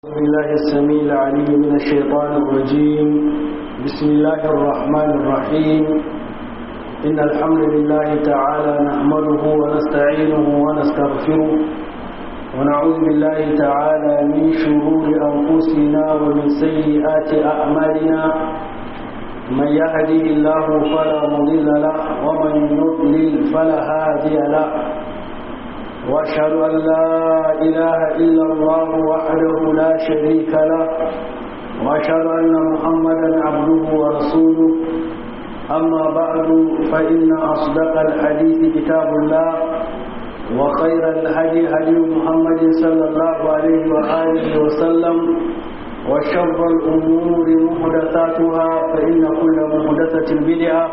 بالله السميع العليم من الشيطان الرجيم بسم الله الرحمن الرحيم إن الحمد لله تعالى نحمده ونستعينه ونستغفره ونعوذ بالله تعالى من شرور أنفسنا ومن سيئات أعمالنا من يهدي الله فلا مضل له ومن يضلل فلا هادي له واشهد ان لا اله الا الله وحده لا شريك له واشهد ان محمدا عبده ورسوله اما بعد فان اصدق الحديث كتاب الله وخير الهدي هدي محمد صلى الله عليه واله وسلم وشر الامور محدثاتها فان كل محدثه بدعه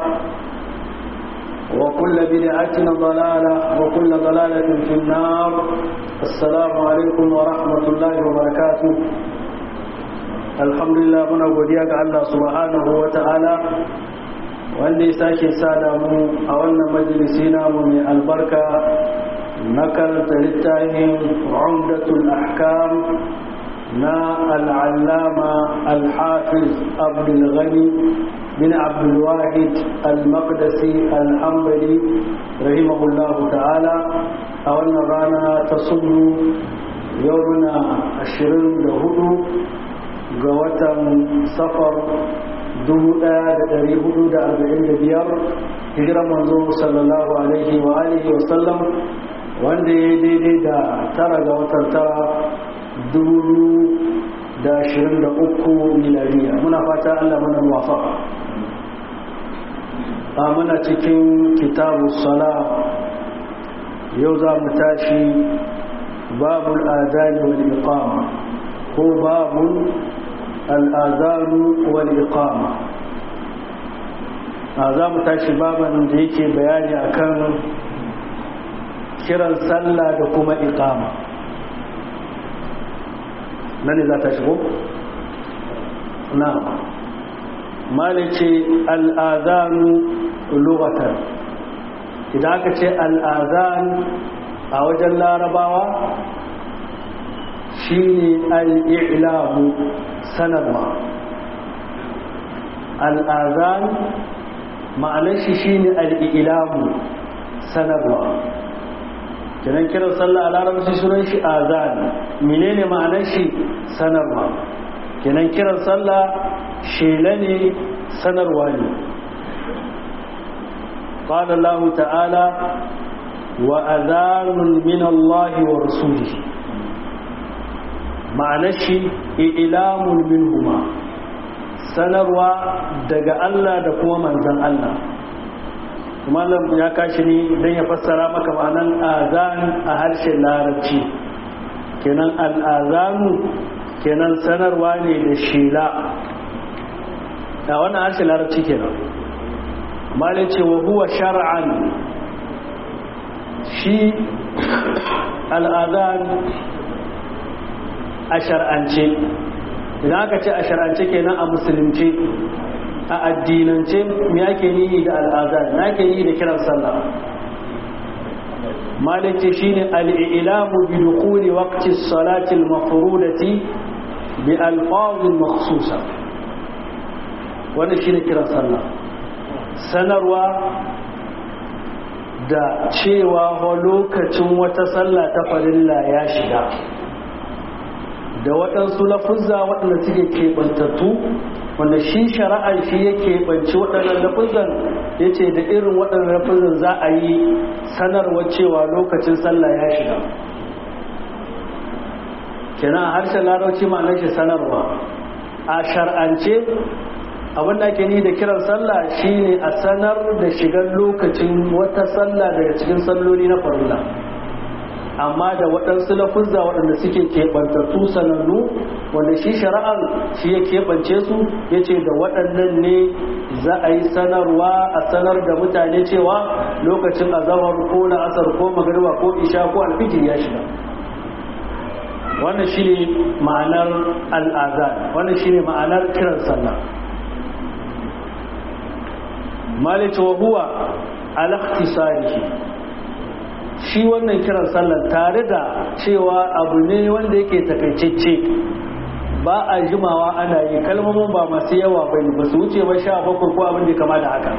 وكل بدعة ضلالة وكل ضلالة في النار السلام عليكم ورحمة الله وبركاته الحمد لله muna godiya ga Allah subhanahu wa ta'ala wanda ya sake sada mu a wannan majalisi namu mai albarka na karanta littafin umdatul ahkam na al'allama al-hafiz abdul ghani bin abdul wahid al-maqdisi al-hanbali rahimahullahu ta'ala a wannan rana ta sunnu yau na 24 ga watan safar 1445 hijiran manzo sallallahu alaihi wa alihi wa sallam wanda ya daidai da tara ga watan tara dubu da ashirin da uku milariya muna fata allah mana muwafaka a muna cikin kitabu sala yau za mu tashi babul adani wal iqama ko babul al'azanu wal iqama a za mu tashi baban da yake bayani akan kiran sallah da kuma iqama nan ne za ta shigo? na malice al'azanu lugatan idan aka ce al'azan a wajen larabawa shi ne al'ilamu sanarwa al'azan ma'anar shi shi ne al'ilamu sanarwa kenan kiran sallah a larabci sunan shi azan menene ma'anar shi sanarwa kenan kiran sallah shela ne sanarwa ne قال الله تعالى وأذان من الله ورسوله معنى الشيء إعلام منهما sanarwa daga Allah da kuma manzan Allah malam ya kashi ne don ya fassara maka ma'anan azan a harshen larabci kenan al'azanu kenan sanarwa ne da shela a wannan harshen larabci kenan malai ce wa huwa shar'an shi al'azan a shar'ance idan aka ce a shar'ance kenan a musulunci a addinance me ake yi da al'adar na ake yi da kiran sallah malike shine al-i'lamu bi dukhuli waqti as-salati al-mafrudati bi alfazin makhsusa wannan shine kiran sallah sanarwa da cewa lokacin wata sallah ta farilla ya shiga da waɗansu lafuzza waɗanda suke keɓantattu wanda shi shari'ar shi ya keɓanci waɗannan lafuzan ya ce da irin waɗannan lafuzan za a yi sanarwa cewa lokacin sallah ya shiga kenan a harshen larauci ma'anar shi sanarwa a shar'ance abinda ake ni da kiran sallah shine a sanar da shigar lokacin wata sallah daga cikin salloli na farilla amma da waɗansu lafuzza waɗanda suke keɓantattu sanannu wanda shi shari'ar shi ya keɓance su ya ce da waɗannan ne za a yi sanarwa a sanar da mutane cewa lokacin azamar ko na asar ko magariba ko isha ko alfijir ya shiga wannan shi ne ma'anar al'azan wannan shi ne ma'anar kiran sallah malice wa huwa al-ikhtisarihi shi wannan kiran sallar tare da cewa abu ne wanda yake takaicecce ba a jimawa ana yi kalmomin ba masu yawa ba ne ba su wuce ba sha bakwai ko abin da kama da haka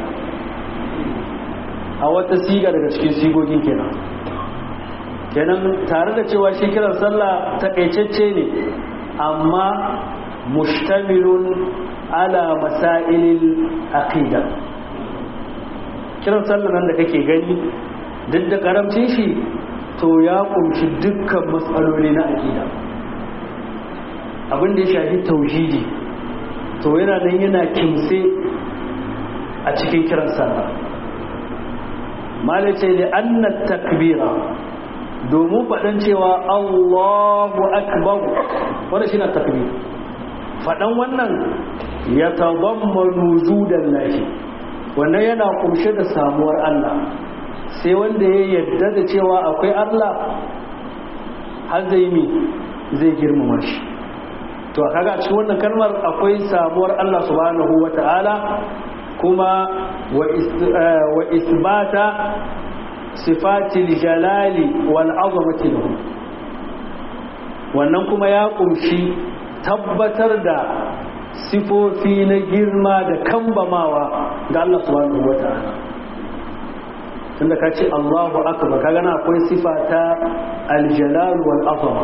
a wata siga daga cikin sigogin kenan kenan tare da cewa shi kiran sallah takaitacce ne amma mustamilun ala masailil aqida kiran sallah nan da kake gani duk da karamcin shi to ya kunshi dukkan matsaloli na aqida abin da ya shafi tauhidi to yana nan yana kimse a cikin kiran sallah malace da annat takbira domin faɗan cewa Allahu akbar wanda shi na takbir faɗan wannan ya tabammanu judan lahi wannan yana kumshe da samuwar Allah sai wanda ya yarda da cewa akwai Allah har zai mi zai girmama shi to kaga cikin wannan kalmar akwai samuwar Allah subhanahu wata'ala kuma wa isbata sifatil jalali wal azamati lahu wannan kuma ya kumshi tabbatar da sifofi na girma da kambamawa ga Allah subhanahu wata'ala tunda ka ce Allahu akbar kaga na akwai sifa ta aljalal wal azama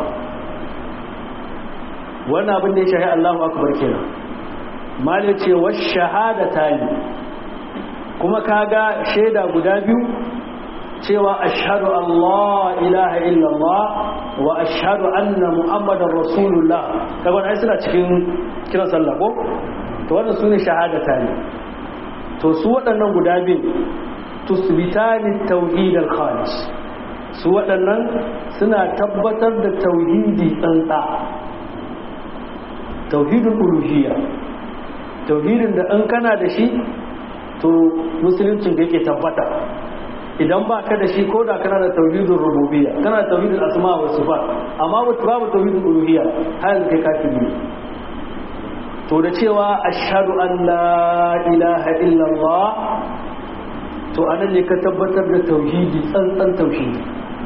wannan abin da ya shahi Allahu akbar kenan mal ce wa shahadatani kuma kaga shaida guda biyu cewa ashhadu Allah ilaha illallah wa ashhadu anna muhammadar rasulullah kaga wannan suna cikin kiran sallah ko to wannan sune shahadatani to su waɗannan guda biyu tusbitani tauhid al-khalis su waɗannan suna tabbatar da tauhidi tsantsa tauhidul uluhiyya tauhidin da in kana da shi to musuluncin da yake tabbata idan ba ka da shi ko da kana da tauhidul rububiyya kana da tauhidul asma wa sifat amma babu tauhidul uluhiyya har kai kafiri to da cewa ashhadu an la ilaha illallah to anan ne ka tabbatar da tauhidi tsantsan tauhidi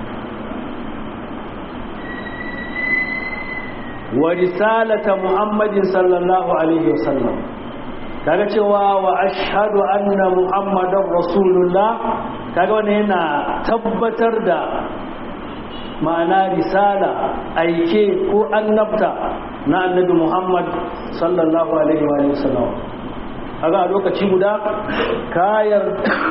wa risalata muhammadin sallallahu alaihi wasallam kaga cewa wa ashhadu anna muhammadar rasulullah kaga wannan yana tabbatar da ma'ana risala aike ko annabta na annabi muhammad sallallahu alaihi wa sallam kaga a lokaci guda kayar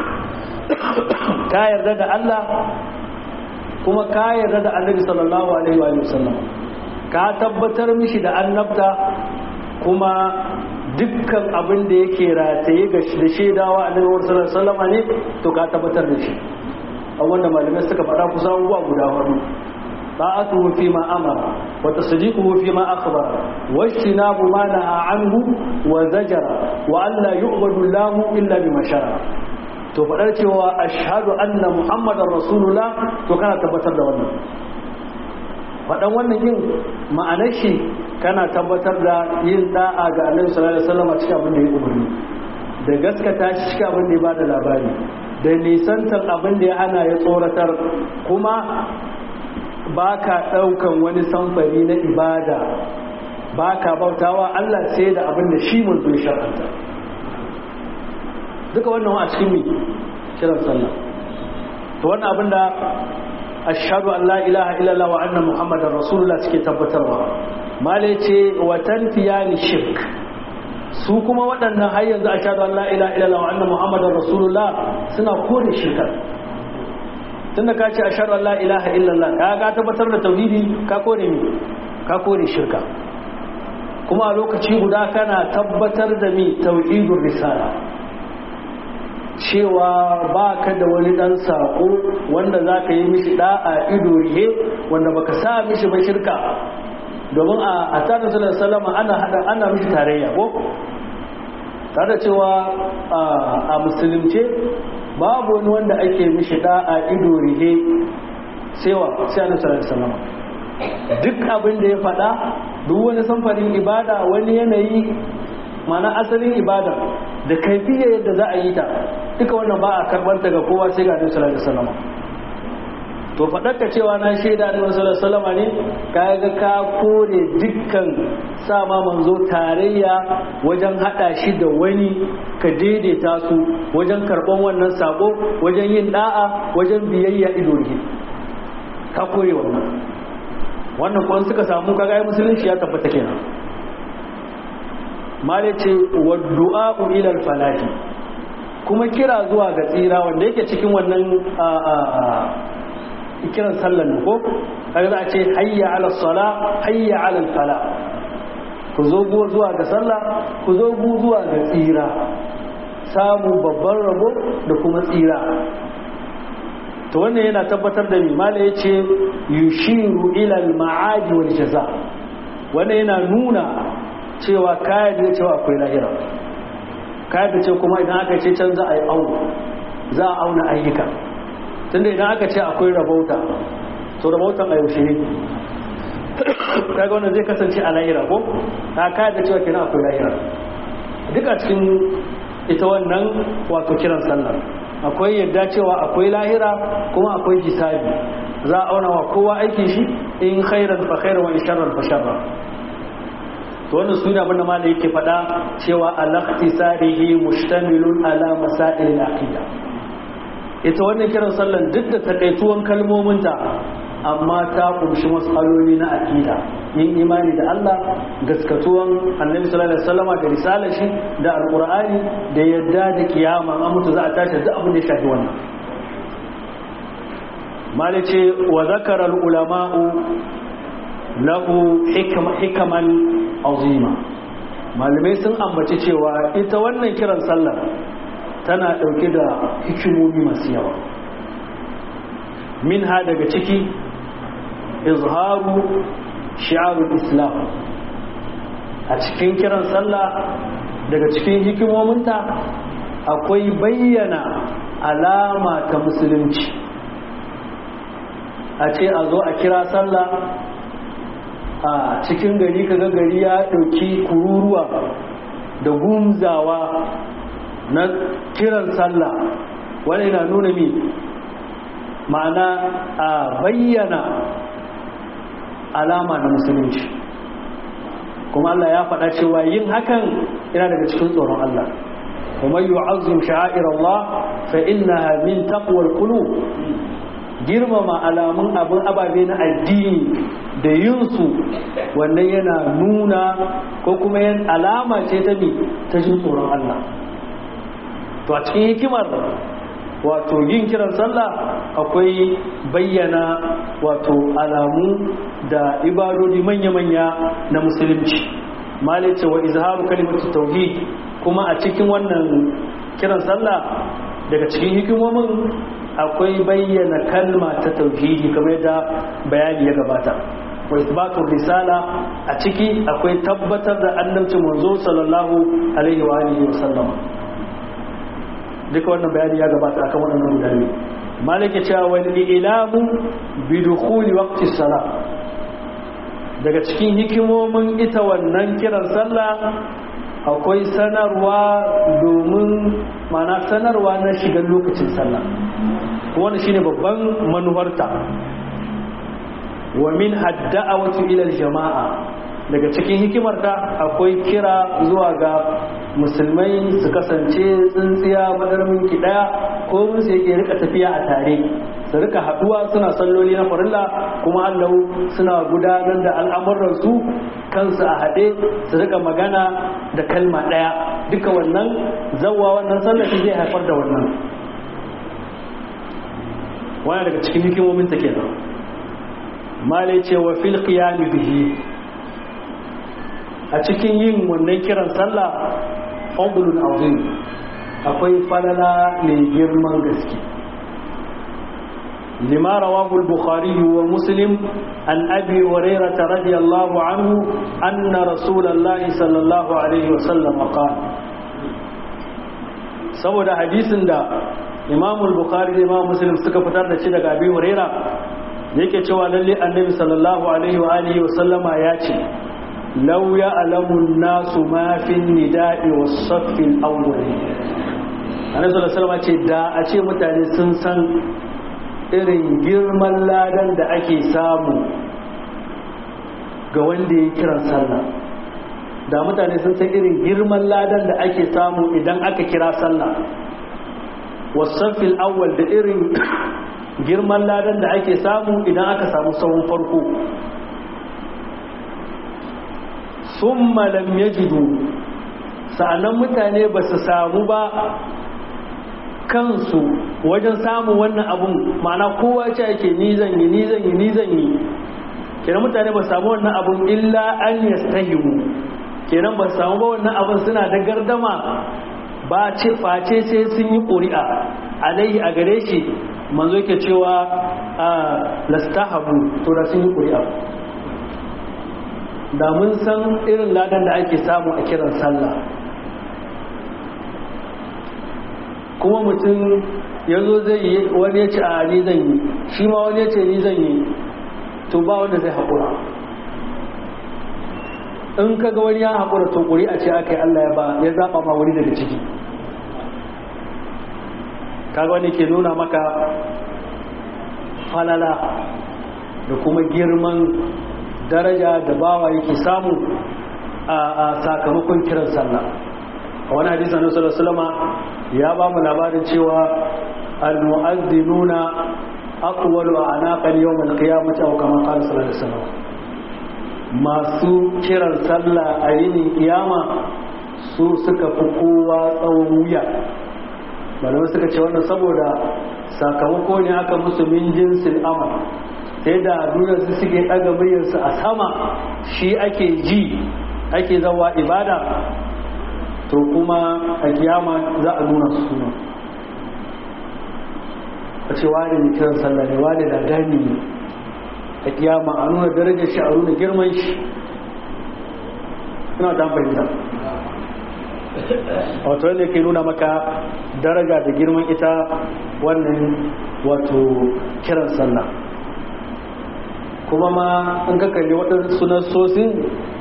ka yarda da Allah kuma ka yarda da annabi sallallahu alaihi wa sallam ka tabbatar mishi da annabta kuma dukkan abin da yake rataye ga da shaidawa annabi sallallahu alaihi wasallam ne to ka tabbatar da shi a wanda malamai suka faɗa kusan abubuwa guda hudu ta'atuhu fi ma amara wa tasdiquhu fi ma akhbara wa ijtinabu ma naha anhu wa zajara wa an la yu'badu lahu illa bima shara to faɗar cewa ashhadu anna muhammadar rasulullah to kana tabbatar da wannan faɗan wannan yin ma'anar shi kana tabbatar da yin da'a ga annabi sallallahu alaihi wasallam cikin abin da ya umarni da gaskata shi cikin abin da ya bada labari da nisantar abin da ya hana ya tsoratar kuma ba ka ɗaukan wani samfari na ibada ba ka bautawa Allah sai da abin da shi mun zo shar'anta duka wannan a cikin mi kiran sallah to wannan abin da ashhadu an la ilaha illallah wa anna muhammadar rasulullah suke tabbatarwa male ce wa tanfiyani shirk su kuma waɗannan har yanzu ashhadu an la ilaha illallah wa anna muhammadar rasulullah suna kore shirka tunda ka ce ashhadu an la ilaha illallah ka ga tabbatar da tauhidi ka kore mi ka kore shirka kuma a lokaci guda kana tabbatar da mi tauhidur risala cewa ba ka da wani ɗan saƙo wanda za ka yi mishi ɗa'a ido rihe wanda baka sa mishi ba shirka domin a tarin sunan salama ana hada ana mishi tarayya ko tare cewa a musulunce babu wani wanda ake mishi ɗa'a ido rihe sewa sai annabi sallallahu alaihi wasallam duk abin da ya faɗa duk wani samfarin ibada wani yanayi mana asalin ibada da kaifiyar yadda za a yi ta duka wannan ba a karbanta ga kowa sai ga annabi sallallahu alaihi wasallam to faɗarka cewa na shaida annabi sallallahu alaihi wasallam ne ka ga ka kore dukkan sama manzo tarayya wajen hada shi da wani ka daidaita su wajen karban wannan sako wajen yin da'a wajen biyayya ido ne ka kore wannan wannan kuma suka samu kaga ai musulunci ya tabbata kenan male ce wa du'a ila al-falahi kuma kira zuwa ga tsira wanda yake cikin wannan kiran sallan ko kaga za a ce hayya ala sala hayya ala fala ku zo zuwa ga sallah ku zo zuwa ga tsira samu babban rabo da kuma tsira to wannan yana tabbatar da mi mala yace yushiru ila al ma'adi wal jaza wannan yana nuna cewa kayan da cewa akwai lahira kayan da ce kuma idan aka ce can za a yi auna za a auna ayyuka tunda idan aka ce akwai rabauta to rabautan a yaushe ne kaga wannan zai kasance a lahira ko ta kayar da cewa kenan akwai lahira duka cikin ita wannan wato kiran sallah akwai yadda cewa akwai lahira kuma akwai hisabi za a auna wa kowa aikin shi in khairan fa khairan wa in sharran fa sharran to wannan suna abin da malai yake faɗa cewa al-ikhtisarihi mustamilun ala masail al-aqida ita wannan kiran sallan duk da takaituwan kalmominta amma ta kunshi matsaloli na aqida yin imani da Allah gaskatuwan annabi sallallahu alaihi wasallama da risalar shi da alqur'ani da yadda da kiyama an mutu za a tashi duk abin da ya shafi wannan malai ce wa zakara al-ulama'u lahu hikaman azima malamai sun ambaci cewa ita wannan kiran sallar tana ɗauke da hikimomi masu yawa min ha daga ciki izharu shi'arul islam a cikin kiran sallah daga cikin hikimominta akwai bayyana alama ta musulunci a ce a zo a kira sallah a cikin gari kaga gari ya ɗauki kururuwa da gumzawa na kiran sallah wani na nuna mi ma'ana a bayyana alama na musulunci kuma Allah ya faɗa cewa yin hakan yana daga cikin tsoron Allah kuma yu'azzim sha'air Allah fa innaha min taqwal qulub girmama alamun abin ababe na addini da yinsu wannan yana nuna ko kuma yan alama ce ta ne ta jin tsoron Allah to a cikin hikimar wato yin kiran sallah akwai bayyana wato alamu da ibadodi manya-manya na musulunci malai ce wa izharu kalimatu tauhid kuma a cikin wannan kiran sallah daga cikin hikimomin akwai bayyana kalma ta tauhidi kamar yadda bayani ya gabata wa isbatu risala a ciki akwai tabbatar da annabci manzo sallallahu alaihi wa alihi wa sallam duka wannan bayani ya gabata akan wannan guda ne malike cewa wal ilamu bi dukhuli waqti salat daga cikin hikimomin ita wannan kiran sallah akwai sanarwa domin mana sanarwa na shigar lokacin sallah wani shine babban manufarta wa min hadda'awatu ila jama'a daga cikin hikimarta akwai kira zuwa ga musulmai su kasance tsintsiya madarmin ki daya ko mun sai yake rika tafiya a tare su rika haduwa suna salloli na farilla kuma Allah suna gudanar da al'amuran su kansu a haɗe su rika magana da kalma ɗaya duka wannan zawwa wannan sallafi zai haifar da wannan wani daga cikin hikimomin ta kenan malai ce wa fil qiyam bihi a cikin yin wannan kiran sallah fadlun azim akwai falala mai girman gaske لما رواه البخاري ومسلم عن أبي هريرة رضي الله عنه أن رسول الله صلى الله عليه وسلم قال saboda hadisin da Imam al-Bukhari da Imam Muslim suka fitar da shi daga Abi Huraira yake cewa lalle Annabi sallallahu alaihi wa alihi wa sallama ya ce law ya'lamu an-nasu ma fi an-nida'i was-saff al-awwal Annabi sallallahu alaihi wa sallama ce da a ce mutane sun san irin girman ladan da ake samu ga wanda ya kiran sallah da mutane sun san irin girman ladan da ake samu idan aka kira sallah wasafil awwal da irin girman ladan da ake samu idan aka samu sahun farko sun malam yajidu sa'annan mutane ba su samu ba kansu wajen samun wannan abun ma'ana kowa ce ake ni zan yi ni zan yi ni zan yi kenan mutane ba samu wannan abun illa an yastahimu kenan ba samu ba wannan abun suna da gardama ba ce face sai sun yi ƙuri'a alaihi a gare shi manzo yake cewa a lastahabu to da sun yi ƙuri'a da mun san irin ladan da ake samu a kiran sallah kuma mutum ya zo zai yi wani ya ce a ni zan yi shi ma wani ya ce ni zan yi to ba wanda zai haƙura in ka ga wani ya haƙura to ƙuri a ce aka yi Allah ya ba ya zaɓa ma wani daga ciki kaga wani ke nuna maka falala da kuma girman daraja da bawa yake samu a sakamakon kiran sallah a wani hadisi na sallallahu ya ba mu labarin cewa al-mu'azzinuna aqwalu anaqal yawm al-qiyamati aw kama qala sallallahu alaihi wasallam masu kiran sallah a yinin kiyama su suka fi kowa tsawon wuya malamai suka ce wannan saboda sakamako ne aka musu min jinsin amal sai da duniya su suke ɗaga muryarsu a sama shi ake ji ake zawa ibada to kuma a kiyama za a nuna su suna a ce wani ne kiran sallah ne wani da gani ne a kiyama a nuna darajar shi a nuna girman shi ina ta fahimta wato wanda ke nuna maka daraja da girman ita wannan wato kiran sallah kuma ma in ka kalli waɗansu nassosin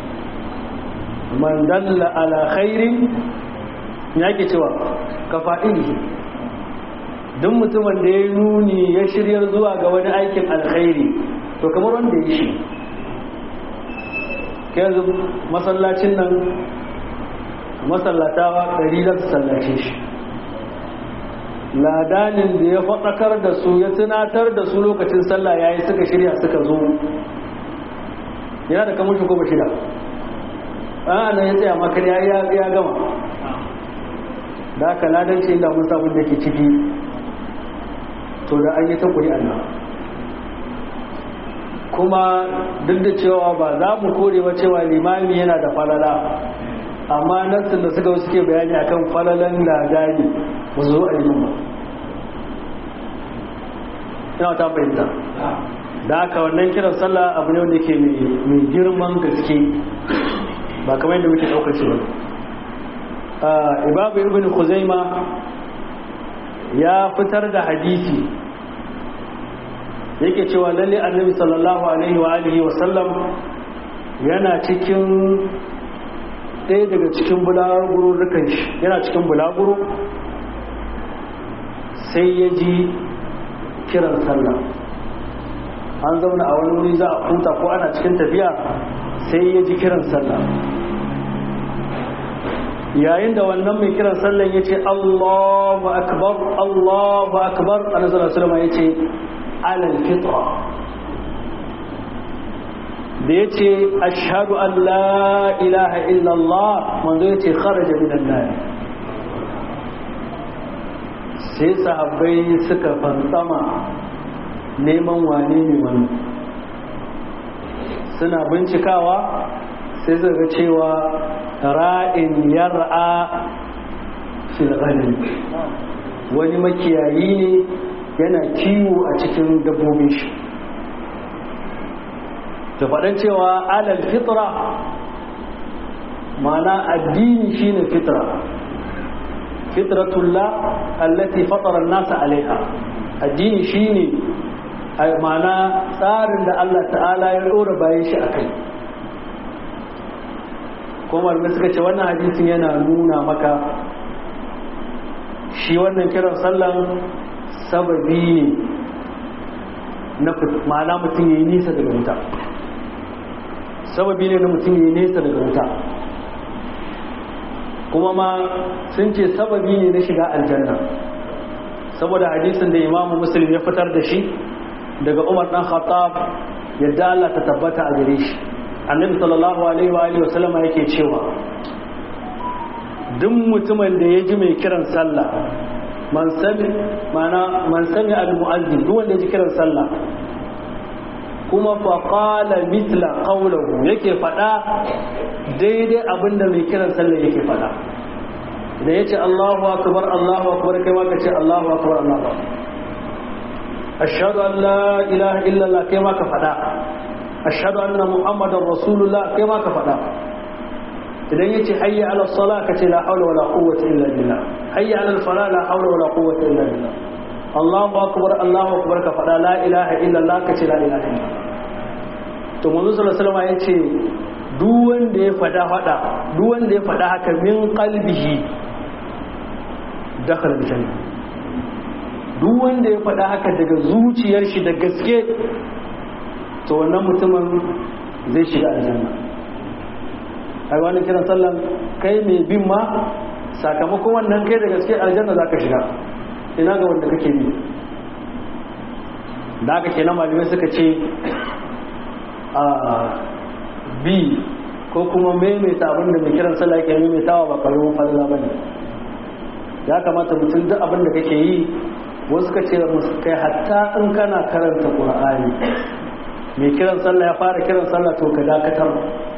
man dalla ala khairin ya ke cewa ka fa'ili duk mutumin da ya nuni ya shiryar zuwa ga wani aikin alkhairi to kamar wanda ya shi ke yanzu masallacin nan masallatawa ɗari da su sallace shi ladanin da ya faɗakar da su ya tunatar da su lokacin sallah ya yi suka shirya suka zo yana da kamar shi ko ba shida ana ya tsaya makar ya gama da aka ladanci inda mun samun da ke ciki to da an yi ta kuri Allah kuma duk da cewa ba za mu kore ba cewa limami yana da falala amma nassin da suka suke bayani akan falalan ladani ba zo a yi ba ina ta fahimta da aka wannan kiran sallah abu ne wanda ke mai girman gaske ba kamar yadda muke ɗaukar shi ba ibabu ibn khuzaima ya fitar da hadisi yake cewa lalle annabi sallallahu alaihi wa alihi wa sallam yana cikin ɗaya daga cikin bulaguro rukan shi yana cikin bulaguro sai ya ji kiran sallah an zauna a wani wuri za a huta ko ana cikin tafiya sai ya ji kiran sallah yayin da wannan mai kiran sallan ya ce Allahu akbar Allahu akbar annabi sallallahu ya ce alal fitra da ya ce ashhadu an la ilaha illallah manzo ya ce kharaja minan nar sai sahabbai suka fantsama neman wane ne wani suna bincikawa sai suka cewa ra'in yar'a fil ghanim wani makiyayi ne yana kiwo a cikin dabbobin shi ta faɗan cewa alal fitra ma'ana addini shine fitra fitratullah allati fatara nasa alaiha addini shine ma'ana tsarin da Allah ta'ala ya ɗora bayan shi a kai kuma malamai suka ce wannan hadisin yana nuna maka shi wannan kiran sallan sababi ne na ma'ana mutum ya yi nisa daga wuta sababi ne na mutum ya yi nisa daga wuta kuma ma sun ce sababi ne na shiga aljanna saboda hadisin da imamu muslim ya fitar da shi daga umar dan khattab yadda Allah ta tabbata a gare shi annabi sallallahu alaihi wa alihi wasallama yake cewa duk mutumin da ya ji mai kiran sallah man sami mana man sami al-mu'azzin duk wanda ya ji kiran sallah kuma fa qala mithla qawluhu yake fada daidai abinda mai kiran sallah yake fada da yace Allahu akbar Allahu akbar kai ma kace Allahu akbar Allahu akbar ashhadu an la ilaha illa Allah kai ma ka fada ashhadu anna muhammadar rasulullah kai ma ka fada idan yace hayya ala salat kace la hawla wala quwwata illa billah hayya ala al falah la hawla wala quwwata illa billah Allahu akbar Allahu akbar ka fada la ilaha illa Allah kace la ilaha illa to manzo sallallahu alaihi wasallam yace duk wanda ya fada fada duk wanda ya fada haka min qalbihi dakhala aljanna duk wanda ya fada haka daga zuciyar shi da gaske to wannan mutumin zai shiga aljanna ai wani kiran sallan kai mai bin ma sakamakon wannan kai da gaske aljanna za ka shiga ina ga wanda kake bi da aka kenan malamai suka ce a bi ko kuma maimaita abin da mai kiran sallah ke maimaitawa ba karamin falala ba ne ya kamata mutum duk abin da kake yi wasu ka ce kai hatta in kana karanta ƙur'ani mai kiran sallah ya fara kiran sallah to ka dakatar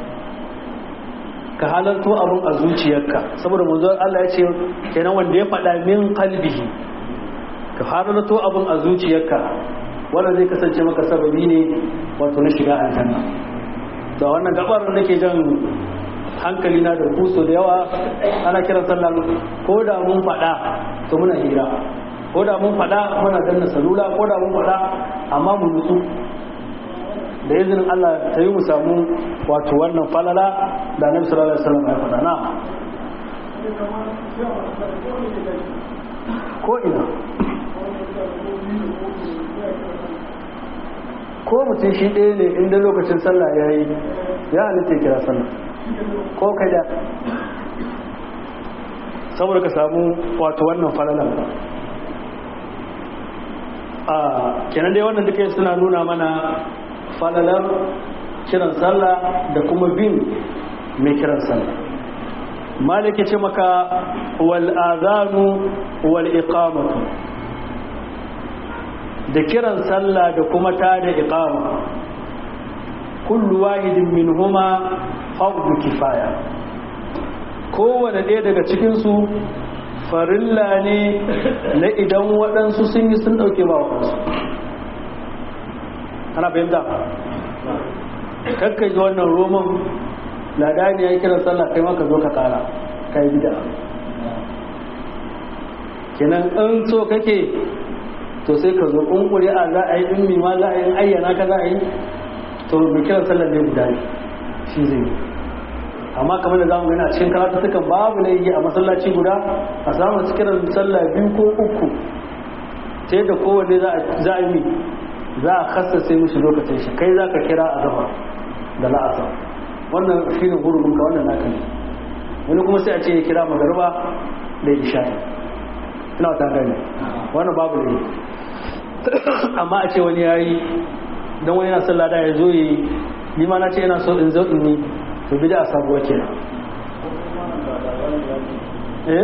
ka halarto abin a zuciyarka saboda manzon Allah ya ce kenan wanda ya faɗa min qalbihi ka halarto abin a zuciyarka wanda zai kasance maka sababi ne wato na shiga aljanna da wannan gabar da nake jan hankali na da kuso da yawa ana kiran sallah ko da mun faɗa to muna hira ko da mun faɗa muna danna salula ko da mun faɗa amma mu nutsu da izinin Allah ta yi mu samu wato wannan falala da Annabi sallallahu alaihi wasallam ya faɗa na ko ina ko mutum shi ɗaya ne inda lokacin sallah ya yi ya halitta kira sallah ko kai da saboda ka samu wato wannan falalan a kenan dai wannan duka suna nuna mana falalar kiran sallah da kuma bin mai kiran sallah maliki ce maka wal azanu wal iqamatu da kiran sallah da kuma ta da iqama kullu wahidin minhuma fardu kifaya kowane ɗaya daga cikinsu farilla ne na idan waɗansu sun yi sun ɗauke ba waɗansu ana fahimta kakkai ji wannan roman ladani ya yi kiran sallah kai maka zo ka kara ka yi bida kenan in so kake to sai ka zo in ƙuri'a za a yi in mima za a yi ayyana ka za a yi to mai kiran sallah ne guda ne shi zai yi amma kamar da zamu gani a cikin karatutukan babu ne yi a masallaci guda a samu kiran sallah biyu ko uku sai da kowanne za a yi za a kassace mishi lokacin shi kai za ka kira a zama da la'asa wannan shi ne hurumin ka wannan naka ne wani kuma sai a ce ya kira magarba da isha'i ina ta gani wannan babu ne amma a ce wani ya yi don wani yana sallah da ya zo yi ni ma na ce yana so in zo in yi to bi da a sabuwa ke eh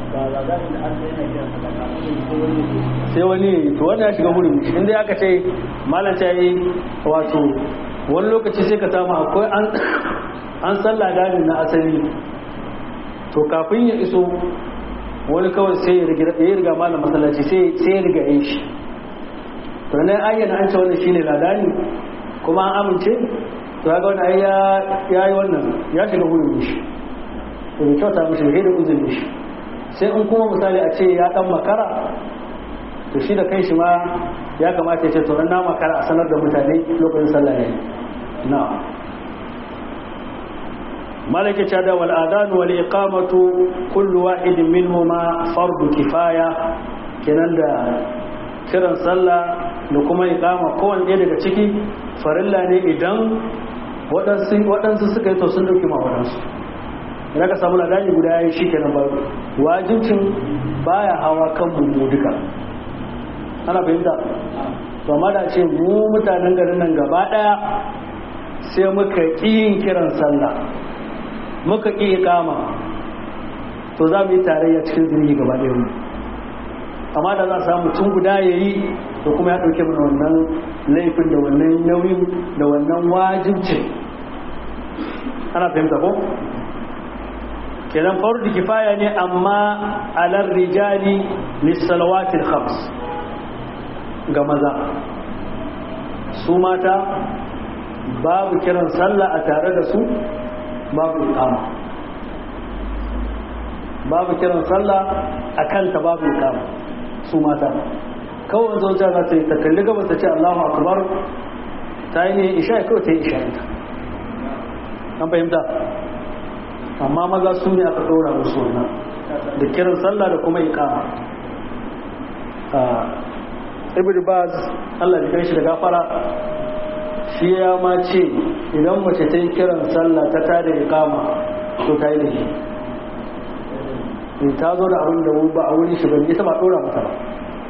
sai wani to wani ya shiga wurin inda aka ce malanta yi wato wani lokaci sai ka samu akwai an sallah gani na asali to kafin ya iso wani kawai sai ya riga malam masallaci sai ya riga yin shi to nan ayyana an ce wannan shine ladani kuma an amince to ga wani ai ya yi wannan ya shiga wurin shi to bai kyauta mishi da da uzurin shi sai in kuma misali a ce ya dan makara to shi da kai shi ma ya kamata ya ce to na makara a sanar da mutane lokacin sallah ne na malaka ce da wal adhan wal iqamatu kullu wahidin minhuma fardu kifaya kenan da kiran sallah da kuma iqama kowanne ɗaya daga ciki farilla ne idan waɗansu suka yi to sun ɗauki ma waɗansu idan ka samu ladani guda ya yi shi kenan ba wajibcin baya hawa kan mu duka ana fahimta to amma da ce mu mutanen garin nan gaba ɗaya sai muka ƙi yin kiran sallah muka ƙi iqama to za mu yi tarayya cikin zunubi gaba ɗaya mu amma da za a samu tun guda ya yi da kuma ya ɗauke mana wannan laifin da wannan nauyin da wannan wajibcin ana fahimta ko kenan fardu kifaya ne amma alar rijali lissalawatil khams ga maza su mata babu kiran sallah a tare da su babu iqama babu kiran sallah a kanta babu iqama su mata kawai zo ta za ta yi ta kalli gaba ta ce Allahu akbar ta yi ne isha kawai ta yi isha ita an fahimta amma maza su ne aka ɗora musu wannan da kiran sallah da kuma iqama ibn baz Allah ya kai shi da gafara shi ya ma ce idan mace ta yi kiran sallah ta tada iqama to ta yi laifi ta zo da abin da ba a wurin shi ban ita ba ɗora mata ba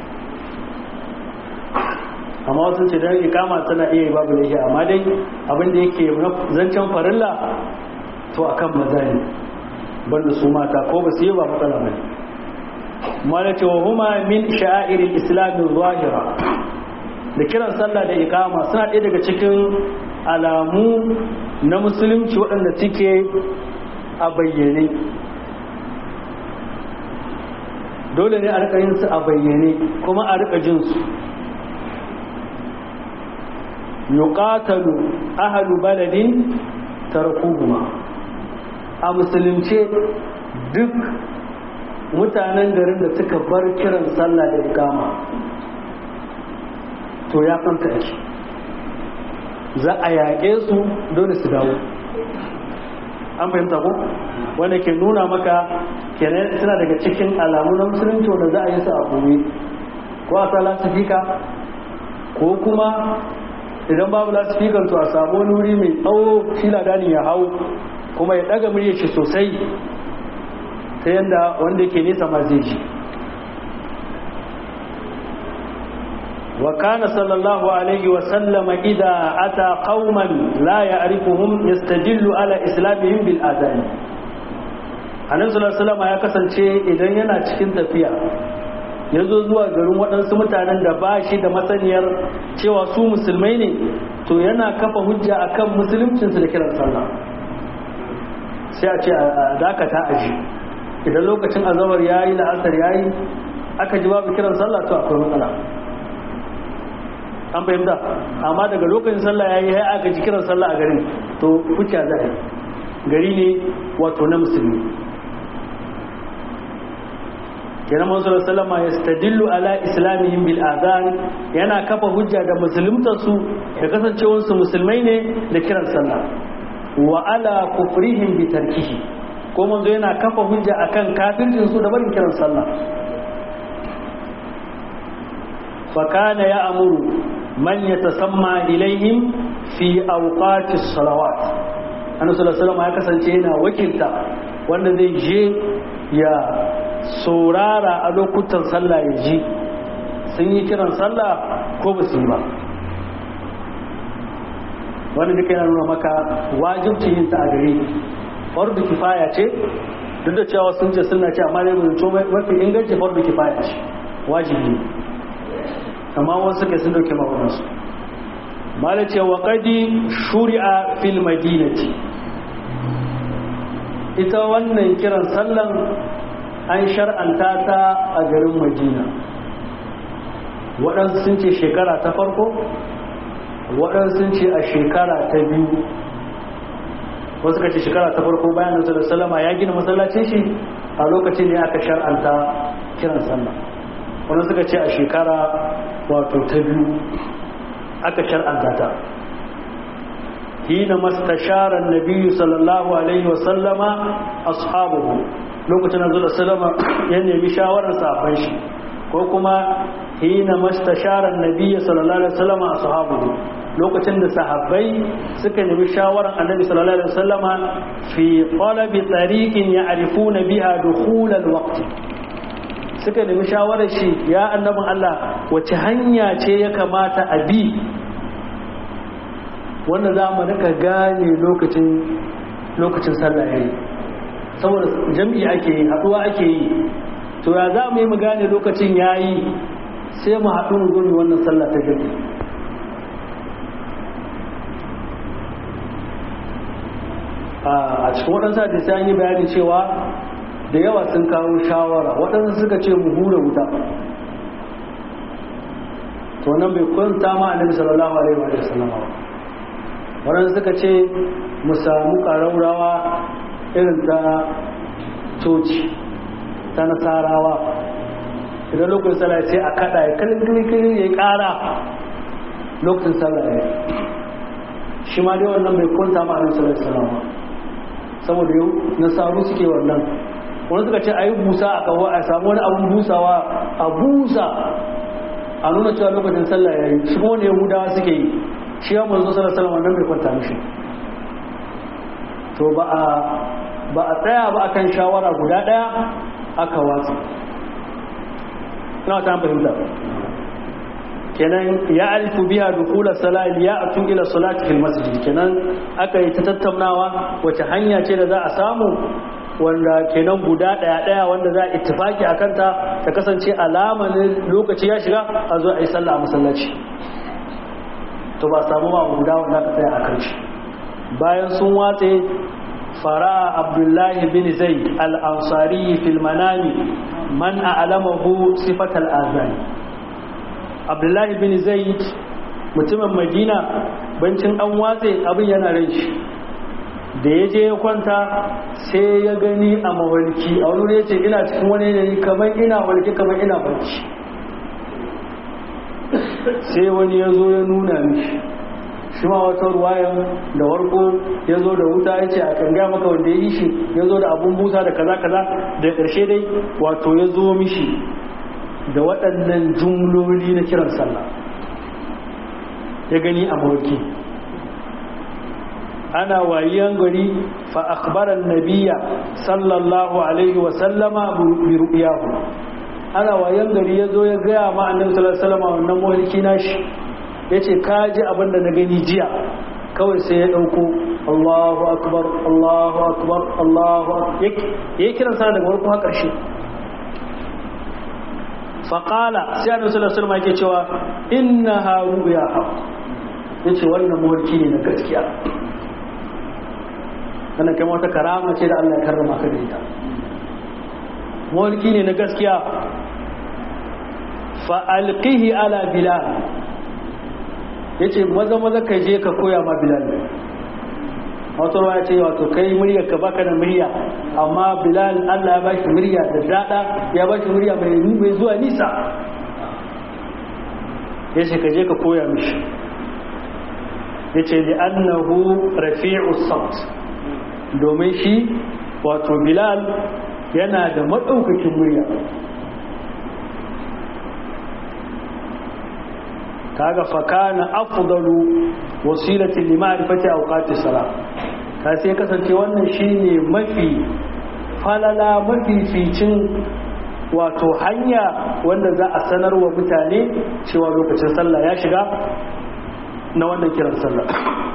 amma wasu ce don ikama tana iya yi babu laifi amma dai abin da yake zancen farilla to akan maza ne banda su mata ko ba su yi ba matsala ba mala ce wa huma min sha'irin islamin zahira da kiran sallah da ikama suna ɗaya daga cikin alamu na musulunci waɗanda suke a bayyane dole ne a rika yin su a bayyane kuma a rika jin su yuqatalu ahlu baladin tarkuhuma a musulunce duk mutanen garin da suka bar kiran sallah da ikama to ya kanta ake za a yaƙe su dole su dawo an fahimta ko wanda ke nuna maka kenan suna daga cikin alamu na musulunci wanda za a yi su a gobe ko a sa lasifika ko kuma idan babu lasifikan to a samu wani wuri mai tsawo shi ladani ya hau kuma ya daga murya shi sosai ta yadda wanda ke nesa ma zai ji wa kana sallallahu alaihi wa sallama idza ata qauman la ya'rifuhum yastadillu ala islamihim bil adhan annabi sallallahu alaihi ya kasance idan yana cikin tafiya ya zo zuwa garin waɗansu mutanen da ba shi da masaniyar cewa su musulmai ne to yana kafa hujja akan musuluncinsu da kiran sallah sai a ce a dakata a ji idan lokacin azabar ya yi la'asar ya yi aka ji babu kiran sallah to akwai matsala an fahimta amma daga lokacin sallah ya yi ya aka ji kiran sallah a garin to kuka za a yi gari ne wato na musulmi kenan manzo sallama ya stadillu ala islamihim bil adhan yana kafa hujja da musuluntar su da kasancewar su musulmai ne da kiran sallah wa ala kufrihim bi tarkihi ko manzo yana kafa hujja akan kafircin su da barin kiran sallah fa kana ya amuru man yatasamma ilaihim fi awqati salawat annabi sallallahu alaihi ya kasance yana wakilta wanda zai je ya saurara a lokutan sallah ya ji sun yi kiran sallah ko ba su yi ba wani duka yana nuna maka wajibci yin ta a gare fardu kifaya ce duk da cewa sun ce suna ce amma dai mutu mafi inganci fardu kifaya ce wajibi amma wasu suka sun dauke makonansu mala ce wa kadi shuri'a fil madinati ita wannan kiran sallan an shar'anta ta a garin madina waɗansu sun ce shekara ta farko waɗansu sun ce a shekara ta biyu wasu ka ce shekara ta farko bayan da salama ya gina masallacin shi a lokacin ne aka shar'anta kiran sallah wani suka ce a shekara wato ta biyu aka shar'anta ta hina mastashara nabiyyu sallallahu alaihi wasallama ashabuhu lokacin da zuwa salama ya nemi shawarar safan shi ko kuma hina mastashara annabiyyi sallallahu alaihi wasallam ashabuhu lokacin da sahabbai suka nemi shawaran annabi sallallahu alaihi wasallama fi talabi tariqin ya'rifuna biha dukhul alwaqt suka nemi shawarar shi ya annabin Allah wace hanya ce ya kamata a bi wanda za mu rika gane lokacin lokacin sallah yayi saboda jami'i ake yi haduwa ake yi to ya za mu yi mu gane lokacin yayi sai mu haɗu mu gani wannan sallah ta jami'i a cikin waɗansu hadisi an yi bayani cewa da yawa sun kawo shawara waɗansu suka ce mu hura wuta to nan bai kwanta ma annabi sallallahu alaihi wa sallam waɗansu suka ce mu samu ƙaraurawa irin ta coci ta nasarawa idan lokacin sallah sai a kaɗa ya kalin kiri ya ƙara lokacin sallah ya shi ma dai wannan bai kwanta ma annabi sallallahu alaihi wa sallam saboda yau nasaru suke wannan wani suka ce a yi busa a kawo a samu wani abun busawa a busa a nuna cewa lokacin sallah ya yi shi kuma wani yahudawa suke yi shi ya manzo sallar sallar wannan bai kwanta mishi to ba a ba a tsaya ba akan shawara guda daya aka watsa na ta fahimta kenan ya alifu biya dukula salali ya atu ila salati fil masjid kenan aka yi ta tattaunawa wace hanya ce da za a samu wanda kenan guda daya daya wanda za a ittifaki a kanta ta kasance alama ne lokaci ya shiga a zo a yi sallah a masallaci to ba samu ma guda wanda aka tsaya a kan shi bayan sun watse fara abdullahi bin zaid al-ansari fil manami man a'lamahu sifat al-azan abdullahi bin zaid mutumin madina bancin an watse abin yana ran shi da ya je ya kwanta sai ya gani a mawalki a wani ya ce ina cikin wani yanayi kamar ina walki kamar ina barci sai wani ya zo ya nuna mishi shi ma wata ruwayan da warko ya zo da wuta ya ce a kan gaya maka wanda ya yi shi ya zo da abun busa da kaza kaza da ƙarshe dai wato ya zo mishi da waɗannan jumloli na kiran sallah ya gani a mawalki ana wayiyan gari fa akhbaran nabiyya sallallahu alaihi wa sallama bi ru'yahu ana wayan gari yazo ya gaya ma annabi sallallahu alaihi wasallam wannan mulki nashi yace ka ji abin da na gani jiya kawai sai ya dauko Allahu akbar Allahu akbar Allahu akbar yake kiran sa daga farko har karshe fa qala sai annabi sallallahu alaihi wasallam yake cewa innaha ru'ya yace wannan mulki ne na gaskiya wannan kai wata karama ce da Allah ya karrama ka da ita mulki ne na gaskiya fa alqihi ala bilal yace maza maza ka je ka koya ma bilal wato ya ce wato kai murya ka baka da murya amma bilal Allah ya bashi murya da dada ya bashi murya mai mai zuwa nisa yace ka je ka koya mishi yace li annahu rafi'us saut domin shi wato bilal yana da maɗaukakin murya kaga fakana afdalu wasilati li ma'rifati awqati salat ka sai kasance wannan shine mafi falala mafi ficin wato hanya wanda za a sanar wa mutane cewa lokacin sallah ya shiga na wannan kiran sallah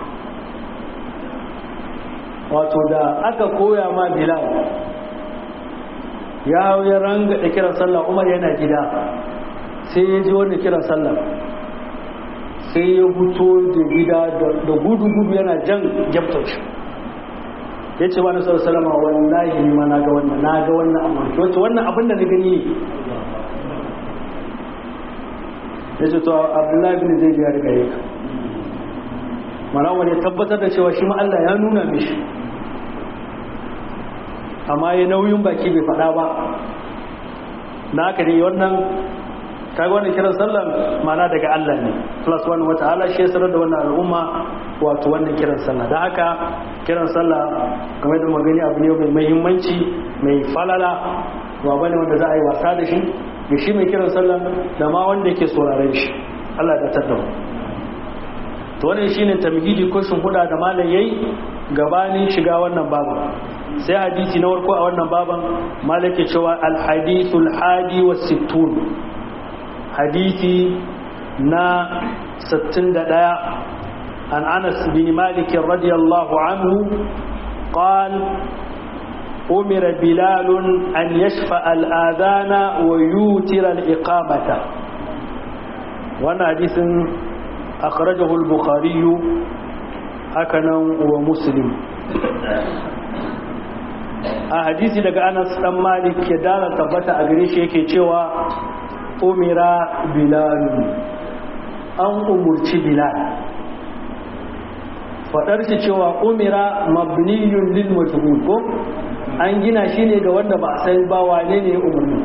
wato da aka koya ma bilal ya ya ranga da kiran sallah umar yana gida sai ya ji wanda kiran sallah sai ya fito da gida da gudu-gudu yana jan gyamtar shi ya ce wani sallar salama wallahi ni ma na ga wannan na ga wannan amurki wacce wannan abin da na gani ne ya ce to abdullahi bin zai biya daga yaka mana wani tabbatar da cewa shi ma Allah ya nuna mishi amma ya nauyin baki bai faɗa ba na haka ne wannan kaga wannan kiran sallan mana daga Allah ne plus one wata ala shi ya sanar da wannan al'umma wato wannan kiran sallah da haka kiran sallah game da magani abu ne mai muhimmanci mai falala ba bane wanda za a yi wasa da shi ga shi mai kiran sallah da ma wanda yake sauraren shi Allah da tattauna to wannan shine tamhidi ko huda da malam yayi gabanin shiga wannan baban sai hadisi na farko a wannan baban malam ke cewa al hadithul hadi was sittun hadisi na 61 عن أنس بن مالك رضي الله عنه قال أمر بلال أن يشفع الآذان ويوتر الإقامة وانا حديث أخرجه البخاري هكذا ومسلم a hadisi daga anas dan malik ya dala tabbata a gare shi yake cewa umira bilal an umurci bilal fadar shi cewa umira mabniyun lil majhul ko an gina shi ne ga wanda ba a san ba wane ne umarni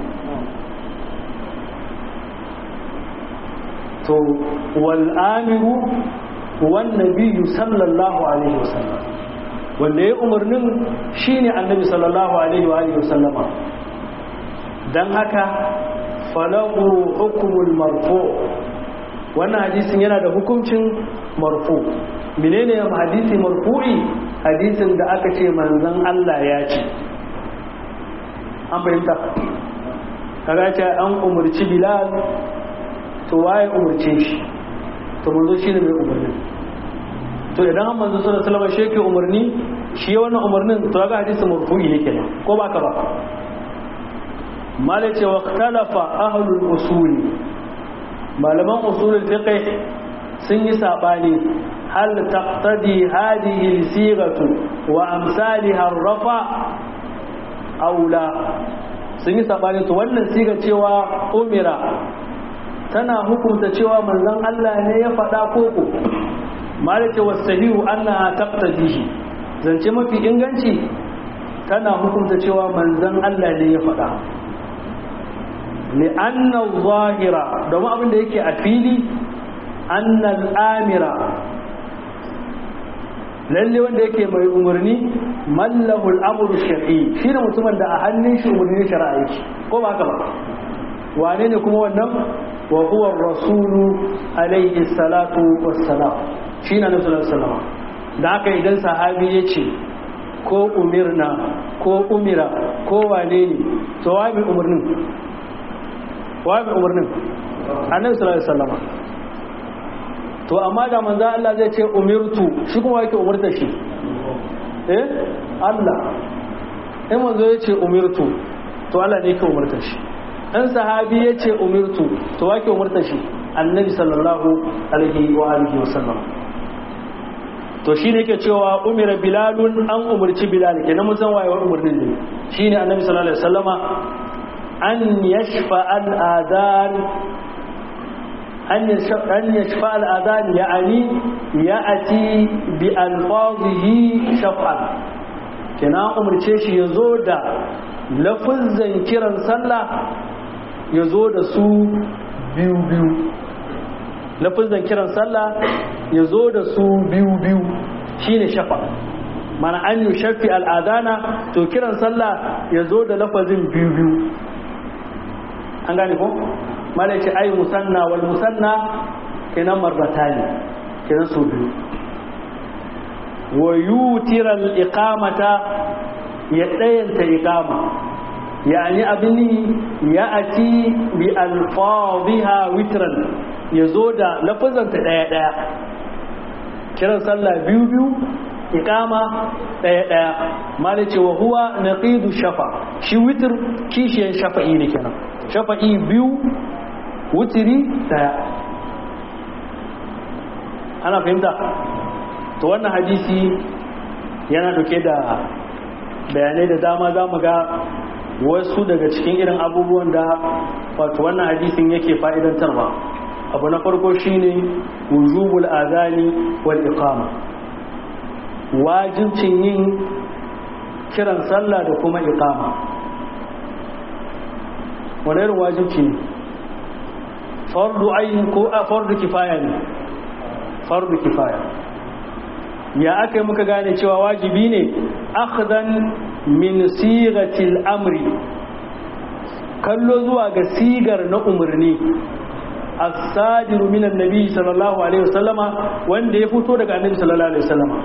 to wal amiru wan nabiyyu sallallahu alaihi wasallam wanda ya umarnin shine annabi sallallahu alaihi wa alihi wasallama dan haka falahu hukmul marfu wannan hadisin yana da hukuncin marfu menene hadisi marfu'i hadisin da aka ce manzon Allah ya ce an fahimta kaga ce an umarci bilal to waye umarce shi to manzo shine mai umarni to idan an manzo sallallahu alaihi wasallam shi yake umarni shi wannan umarnin to kaga hadisi marfu'i ne kenan ko ba ka ba malace wa ikhtalafa ahlul usul malaman usulul fiqh sun yi sabani hal taqtadi hadhihi al-sighatu wa amsalha ar-rafa aw la sun yi sabani to wannan siga cewa umira tana hukunta cewa manzon Allah ne ya faɗa koko malaka wasahihu annaha taqtadihi zance mafi inganci tana hukunta cewa manzon Allah ne ya faɗa li'anna zahira domin abin da yake a fili annal amira lalle wanda yake mai umarni mallahu al'amru shar'i shi ne mutumin da a hannun shi umarni shari'a yake ko ba haka ba wane ne kuma wannan wa huwa rasulu alaihi salatu wassalam shi na nasu salama da haka idan sahabi ya ce ko umirna ko umira ko wane ne to wa mai umarnin wa mai umarnin annabi sallallahu alaihi wasallama to amma da manzo Allah zai ce umirtu shi kuma yake umurta shi eh Allah in manzo ya ce umirtu to Allah ne yake umurta shi in sahabi ya ce umirtu to wake umurta shi annabi sallallahu alaihi wa alihi wa sallam to shine yake cewa umira bilalun an umurci bilal kenan mun san waye wa umurnin ne shine annabi sallallahu alaihi wasallama an yashfa al adan an yashfa al adan ya'ani ya'ati bi alfazihi shaf'an kenan umurce shi yazo da lafazan kiran sallah ya zo da su biyu-biyu lafizan kiran sallah ya zo da su biyu-biyu shine shafa mana an yi shafi al'adana to kiran sallah ya zo da lafazin biyu-biyu an gane ko? mala ce ai musanna wal musanna kenan marbata ne kenan su biyu wa yutiral iqamata ya ɗayanta iqama yani abin ya ati bi alfadhiha witran yazo da lafazanta daya daya kiran sallah biyu biyu iqama daya daya malai ce wa huwa naqidu shafa shi witr kishiyan shafa'i ne kenan shafa'i biyu wutiri daya ana fahimta to wannan hadisi yana dauke da bayanai da dama za mu ga wasu daga cikin irin abubuwan da wato wannan hadisin yake fa'idantarwa abu na farko shine wujubul azani wal iqama wajibcin yin kiran sallah da kuma iqama wani irin wajibci ne fardu ayin ko a fardu kifaya ne fardu kifaya ya aka yi muka gane cewa wajibi ne akhdan min sigatil amri kallo zuwa ga sigar na umarni as-sadiru minan nabi sallallahu alaihi wasallama wanda ya fito daga annabi sallallahu alaihi wasallama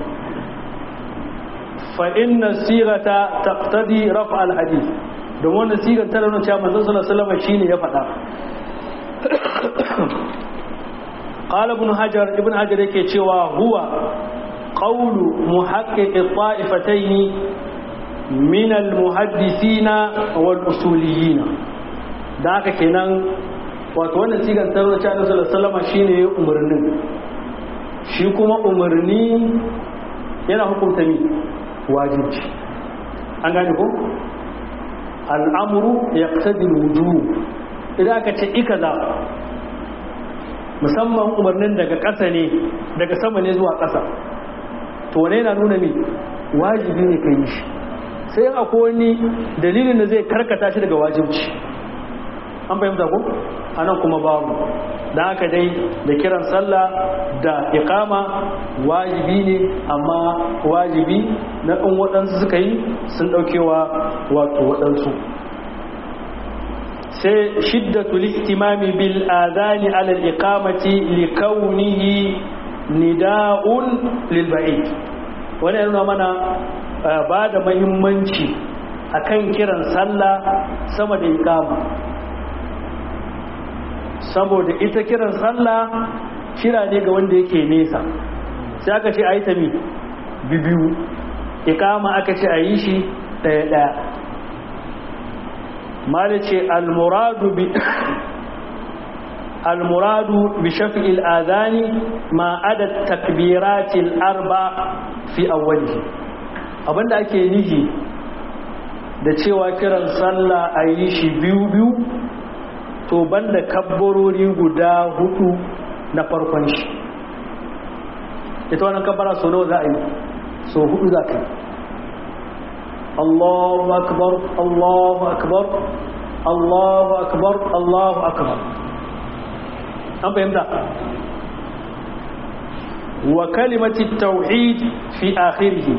fa inna sirata taqtadi raf' al-hadith don wannan sigar ta nuna cewa manzon sallallahu alaihi wasallama shine ya faɗa قال ابن حجر ابن حجر yake cewa huwa qawlu muhaqqiq at-ta'ifatayn min al-muhaddisina wal usuliyina da haka kenan wato wannan sigar ta nuna cewa sallallahu alaihi wasallam shine umarnin shi kuma umarni yana hukunta mi wajibi an gane ko al'amru yaqtadi al-wujub idan aka ce ikaza musamman umarnin daga ƙasa ne daga sama ne zuwa ƙasa to wane yana nuna mi wajibi ne ka yi shi sai akwai wani dalilin da zai karkata shi daga wajibci an fahimta ko anan kuma babu da haka dai da kiran sallah da iqama wajibi ne amma wajibi na ɗan waɗansu suka yi sun ɗaukewa wato waɗansu sai shiddatul ihtimami bil adani ala al iqamati li kaunihi nida'un lil ba'id wannan yana mana ba da muhimmanci akan kiran sallah sama da iqama saboda ita kiran sallah kira ne ga wanda yake nesa sai aka ce ayi ta mi bibiyu iqama aka ce ayi shi daya daya مالك المراد ب المراد بشفع الآذان ما أدى التكبيرات الأربع في أوله abinda ake nihi da cewa kiran sallah a yi shi biyu-biyu to banda kabbarori guda hudu na farkon shi ita wannan kabbara so nawa za a yi so hudu za ka yi الله أكبر الله أكبر الله أكبر الله أكبر أم فهمت وكلمة التوحيد في آخره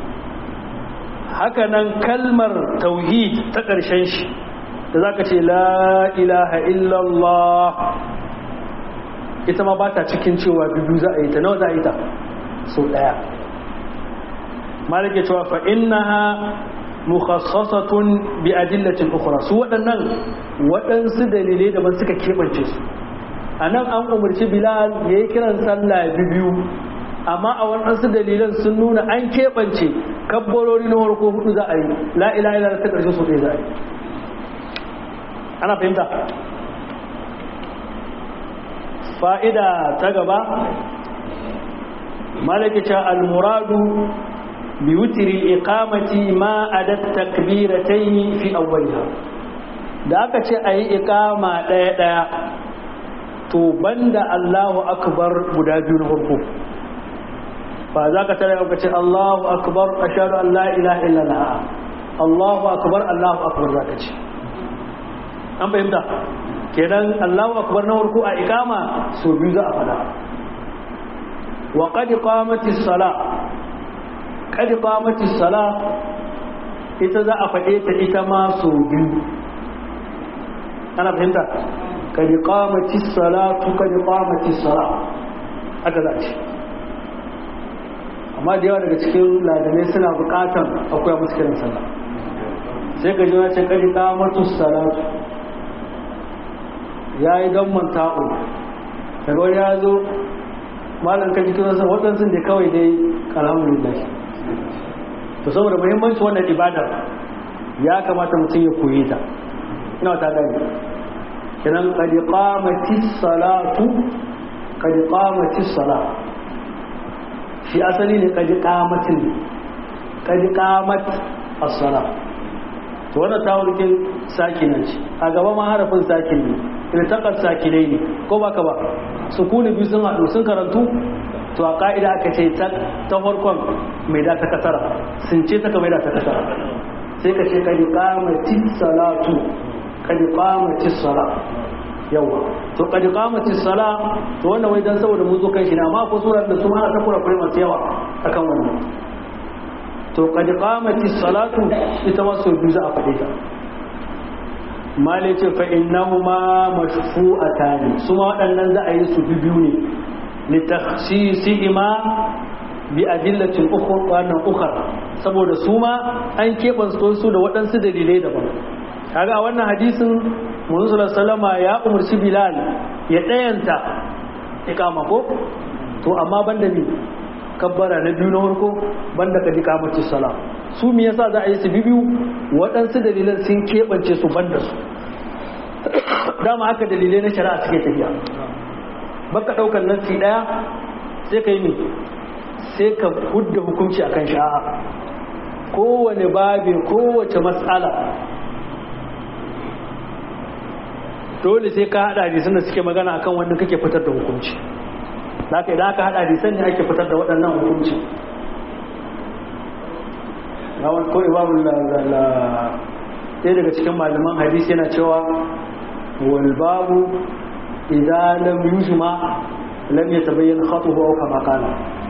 هكذا كلمة توحيد تقرشنش ذاك لا إله إلا الله ita ma ba ta cikin cewa biyu za a yi ta nawa za a yi ta sau daya malike cewa fa innaha mukhassasatun bi adillatin ukhra su waɗannan waɗansu dalilai da ban suka kebance su anan an umarci bilal yayi kiran sallah biyu amma a waɗansu dalilan sun nuna an kebance kabbarori na farko hudu za a yi la ilaha illallah ta karshe su ɗaya za a yi ana fahimta fa'ida ta gaba malaka al-muradu بوتر الإقامة ما أدى التكبيرتين في أولها da aka ce a yi ikama ɗaya-ɗaya to banda Allahu akbar guda biyu na farko ba za ka tare ka ce Allahu akbar a shaɗu Allah ilaha illallah Allahu akbar Allahu akbar za ka ce an fahimta kenan Allahu akbar na farko a ikama so biyu za a fada wa qad qamatis sala qad qamatis sala ita za a faɗe ta ita ma so biyu ana fahimta qad qamatis salatu qad qamatis sala haka za ce amma da yawa daga cikin ladamai suna buƙatar akwai musu kiran sallah sai ka ji ce qad qamatus salatu yayi don manta'u daga wani ya zo malam ka ji tunansa waɗansu da kawai dai alhamdulillah to saboda muhimmanci wannan ibadar ya kamata mutum ya koye ta ina ta gani kiran qad qamatis salatu qad qamatis sala shi asali ne qad qamatin qad qamat as-sala to wannan tawulkin sakinan shi a gaba ma harafin sakin ne irtaqat sakinai ne ko baka ba sukuni biyu sun haɗu sun karantu to a ka'ida aka ce ta farkon mai da ta kasara sun ce ta mai da ta kasara sai ka ce kadi qamati salatu kadi qamati sala yawa to kadi qamati sala to wannan wai dan saboda mun zo kan shi ne amma ko surar da su ma ta kura kure masu yawa akan wannan to kadi qamati salatu ita ma sau biyu za a faɗe ta mali ce fa innahuma mashfu'atani su ma waɗannan za a yi su biyu ne li takhsisihima bi adillatin ukhra wannan ukhra saboda su ma an keɓance su da waɗansu dalilai daban kaga a wannan hadisin manzo sallama ya umarci bilal ya ɗayanta iqama ko to amma banda ni kabbara na biyu na farko banda ka dika mace sala su me yasa za a yi su biyu waɗansu dalilan sun keɓance su banda su dama haka dalilai na shari'a suke tafiya baka ɗaukar nassi ɗaya sai ka yi ne sai ka hudda hukunci akan sha'a kowane babi kowace matsala dole sai ka haɗa hadisan da suke magana akan wanda kake fitar da hukunci haka idan aka haɗa hadisan ne ake fitar da waɗannan hukunci yawon ko imamu ɗaya daga cikin malaman hadisi yana cewa wal babu idan lam yujma lam yatabayyan khatuhu aw kama kana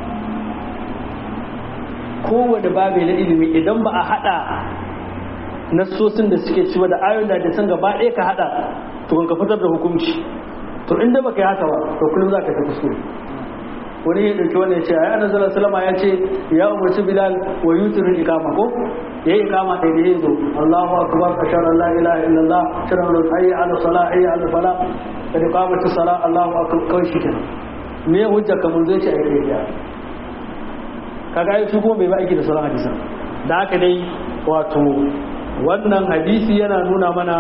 kowane babu na ilimi idan ba a hada nassosin da suke ciwa da ayoyin da san gaba ɗaya ka hada to kan ka fitar da hukunci to inda baka yi haka ba to kullum za ka ta kuskure wani ya ɗauki wannan ya ce ayi annabi sallallahu salama ya ce ya umarci bilal wa yutiru ikama ko ya yi ikama ɗaya da ya zo Allahu akbar ashhadu an la ilaha illallah ashhadu an hayya ala salah hayya ala falah kad qamatu salah Allahu akbar kawai shi kenan me hujja kamar zai ce ayi kai kaga ai su kuma bai ba aiki da sauran hadisan da haka dai wato wannan hadisi yana nuna mana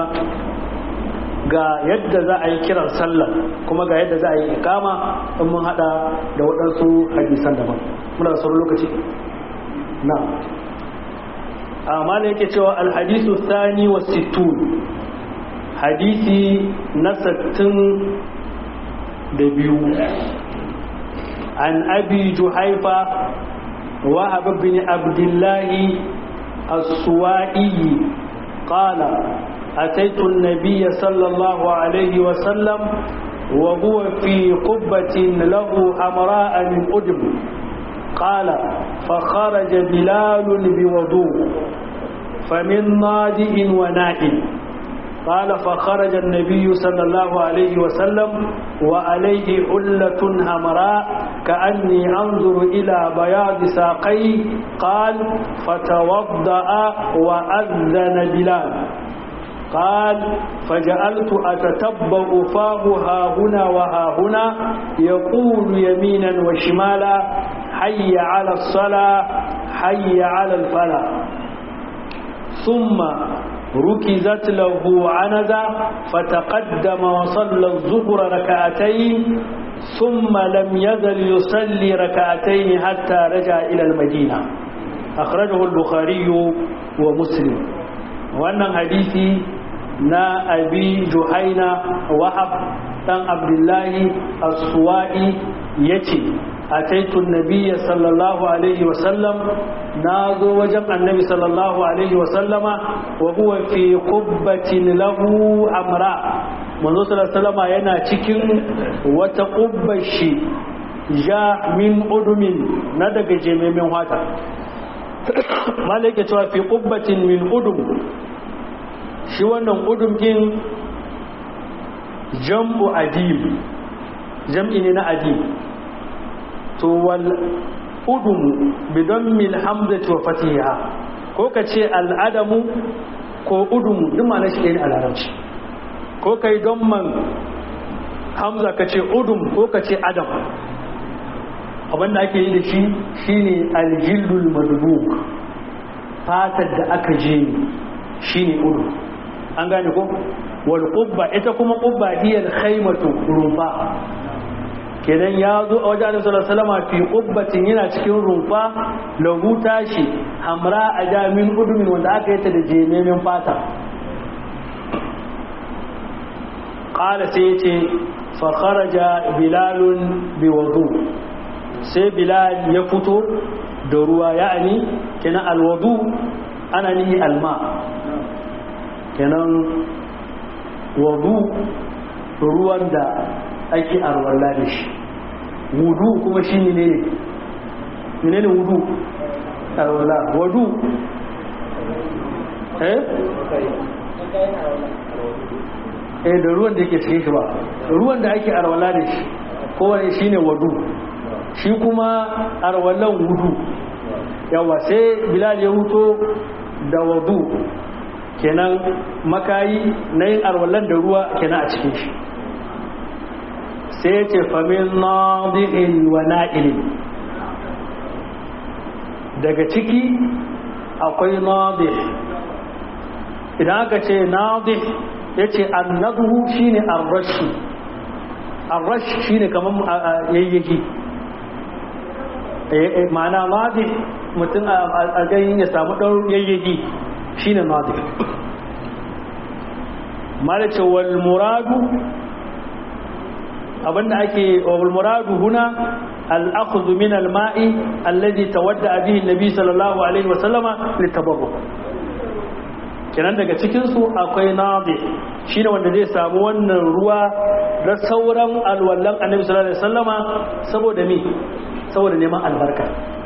ga yadda za a yi kiran sallah kuma ga yadda za a yi ikama in mun hada da waɗansu hadisan daban muna da sauran lokaci na amma da yake cewa alhadisu thani wa sittun hadisi na sattin da biyu an abi juhaifa وهب بن عبد الله السوائي قال أتيت النبي صلى الله عليه وسلم وهو في قبة له حمراء من أدم قال فخرج بلال بوضوء فمن نادئ ونائم قال فخرج النبي صلى الله عليه وسلم وعليه حلة حمراء كأني أنظر إلى بياض ساقيه قال فتوضأ وأذن بلال قال فجعلت أتتبع فاه ها هنا وها هنا يقول يمينا وشمالا حي على الصلاة حي على الفلاح ثم ركزت له عنزة فتقدم وصلى الظهر ركعتين ثم لم يزل يصلي ركعتين حتى رجع إلى المدينة أخرجه البخاري ومسلم وأن حديثي نا أبي جهينة وحب تن عبد الله السوائي يتي أتيت النبي صلى الله عليه وسلم ناظر وجب النبي صلى الله عليه وسلم وهو في قبة له أمراء منذ صلى الله عليه وسلم ينا تكين وتقبش جاء من أدم ندق جميع من هذا مالك في قبة من أدم shi wannan udum din jam'u adib jam'i ne na adib to wal udum bidon mil hamzati wa fatiha ko ka ce al'adamu ko udum duk ma na shi ne a larabci ko ka yi don man hamza ka ce udum ko ka ce adam abinda ake yi da shi shine aljildul madbuk fatar da aka je shine udum an gane ko wal qubba ita kuma qubba hiya al khaymatu rumfa kenan ya zo a wajen sallallahu alaihi wasallam fi qubbatin yana cikin rumfa lahu tashi hamra a jamin udumin wanda aka yi ta da jememin fata qala sai yace fa kharaja bilalun bi wudu sai bilal ya fito da ruwa ya'ani kenan al wudu ana nihi alma kenan wudu ruwan da ake arwalla da shi wudu kuma shi ne ne ne wudu arwalla wudu eh eh da ruwan da yake cikin shi ba ruwan da ake arwala da shi kowane shi ne wadu shi kuma arwalan wudu yawa sai bilal ya huto da wadu kenan makayi na yin arwalan da ruwa kenan a cikin shi sai ya ce famin nadi'in wa na'ilin daga ciki akwai nadi idan aka ce nadi ya ce annabuhu shine arrashi arrashi shine kamar yayyaki ma'ana nadi mutum a ganin ya samu ɗan yayyaki shine nadi malace wal muradu abinda ake wal muradu huna al-akhdhu min al-ma'i alladhi tawadda bihi an-nabi sallallahu alaihi wa sallama litabarruk kenan daga cikinsu akwai nabi shi ne wanda zai samu wannan ruwa da sauran alwallan annabi sallallahu alaihi wasallama saboda me saboda neman albarka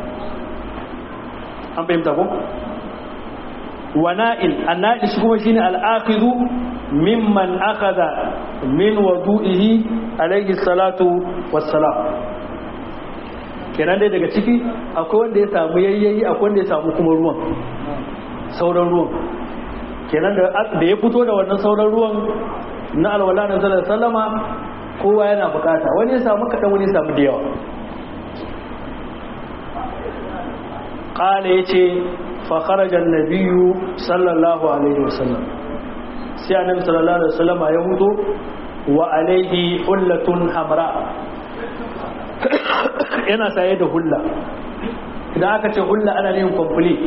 an fahimta ko wana'il anna'il shi kuma shine al-akhidhu mimman akhadha min wudu'ihi alaihi salatu wassalam kenan dai daga ciki akwai wanda ya samu yayyayi akwai wanda ya samu kuma ruwan sauran ruwan kenan da ya fito da wannan sauran ruwan na alwala na sallar sallama kowa yana bukata wani ya samu kaɗan wani ya samu da yawa ƙala ya ce fakarajar na biyu sallallahu alaihi wasallam sai annabi sallallahu alaihi wasallama ya hudu wa alaihi hullatun hamra yana saye da hulla idan aka ce hulla ana yin complete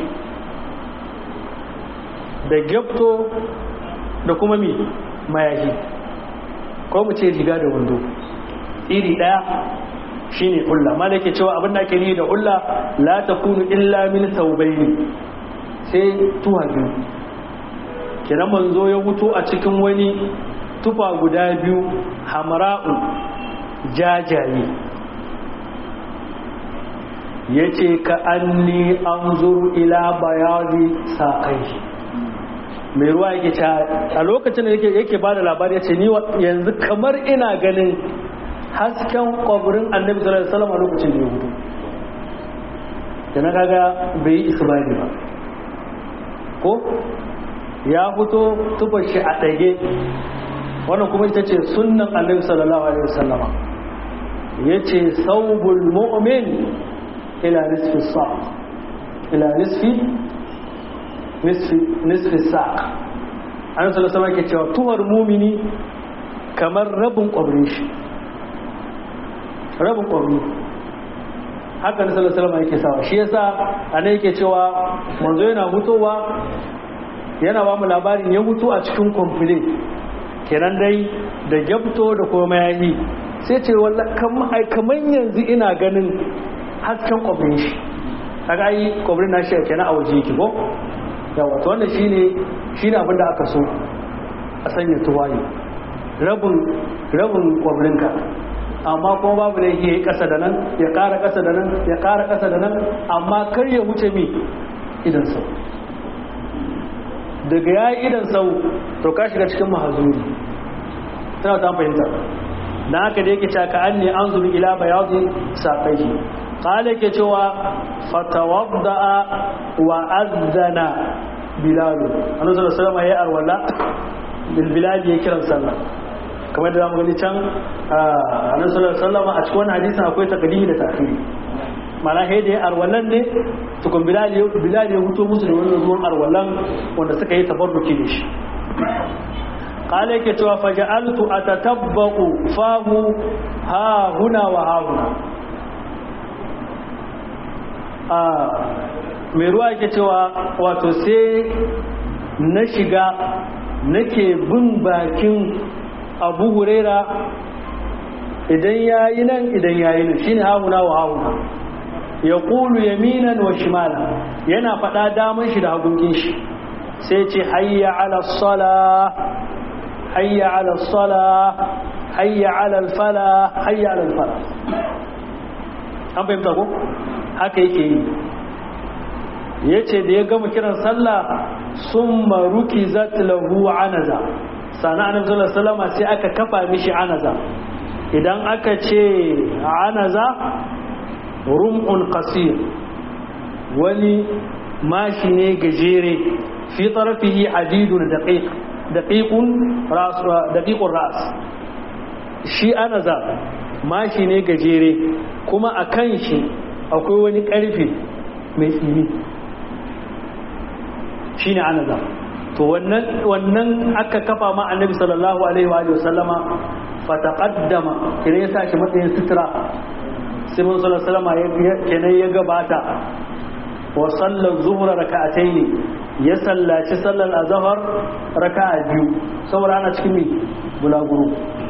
da gyapto da kuma mi mayahi ko mu ce riga da wando iri daya shine hulla ma da yake cewa abin da ake ni da hulla la takunu illa min thawbayn sai tuwa biyu kiran manzo ya wuto a cikin wani tufa guda biyu hamra'u jajaye yace ka anni anzuru ila bayadi saqai mai ruwa yake ta a lokacin da yake ba da labari ya ce ni yanzu kamar ina ganin hasken kwabirin annabi sallallahu alaihi wasallam a lokacin da ya hudu da na kaga bai yi isbani ba ko ya fito tuba shi a ɗage wannan kuma ita ce sunnan annabi sallallahu alaihi wasallama ya ce saubul mu'min ila nisfi sa ila nisfi nisfi saq an sallallahu sama ke cewa tuhar mumini kamar rabin kwabrin shi rabin kwabri haka na sallallahu alaihi yake sawa shi yasa ana yake cewa manzo yana mutuwa yana ba mu labarin ya mutu a cikin kwamfule kenan dai da gyabto da kuma yayi sai ce wallahi kamar yanzu ina ganin hasken kwabrin shi kaga ai kwabrin na shi kenan a waje yake ko yawa to wannan shine shine abin da aka so a sanya tuwaye rabin rabin kwabrinka amma kuma babu da yake kasa da nan ya kara kasa da nan ya kara kasa da nan amma kar ya wuce mi idan sau daga ya yi idan sau to ka shiga cikin mahazuri tana ta fahimta na haka da yake caka an ne an zuri ila bayazi saƙai kala ke cewa fatawadda'a wa azzana bilalu annabi sallallahu alaihi wasallam ya arwala bil bilal ya kiran sallah kamar da zamu gani can annabi sallallahu alaihi wasallam a cikin wannan hadisin akwai takdimi da ta'khiri mana he da arwalan ne tukun bilal ya bilal ya huto musu da wannan ruwan arwalan wanda suka yi tabarruki da shi kala yake cewa faja'altu atatabba'u fahu ha huna wa ha huna mai ruwa yake cewa wato sai na shiga nake bin bakin abu huraira idan ya yi nan idan ya yi nan shi ne hauna wa hauna ya kulu yaminan wa shimala yana faɗa damar shi da hagunkin shi sai ce hayya ala sala hayya ala sala hayya ala alfala hayya ala alfala an fahimta ko haka yake yi ya ce da ya gama kiran sallah summa rukizat lahu anaza sana annabi sallallahu alaihi wasallam sai aka kafa mishi anaza idan aka ce anaza rum'un qasir wani mashi ne gajere fi tarafihi hadidun daqiq daqiqun ras daqiqur ras shi anaza mashi ne gajere kuma a kan shi akwai wani karfe mai tsini shine anaza to wannan wannan aka kafa ma annabi sallallahu alaihi wa sallama fataqaddama kire ya sashi matsayin sutura sai mun sallallahu alaihi wasallam kenan ya gabata wa sallar zuhra raka'ataini ya sallaci sallar azhar raka'a biyu saboda ana cikin mi bulaguro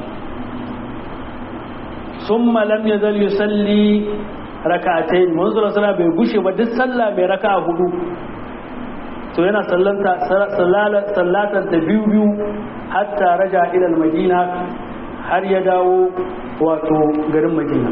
summa lam yazal yusalli raka'atayn mun sallallahu alaihi bai gushe ba duk sallah mai raka'a hudu to yana sallanta sallatan ta biyu biyu hatta raja ila madina har ya dawo wato garin madina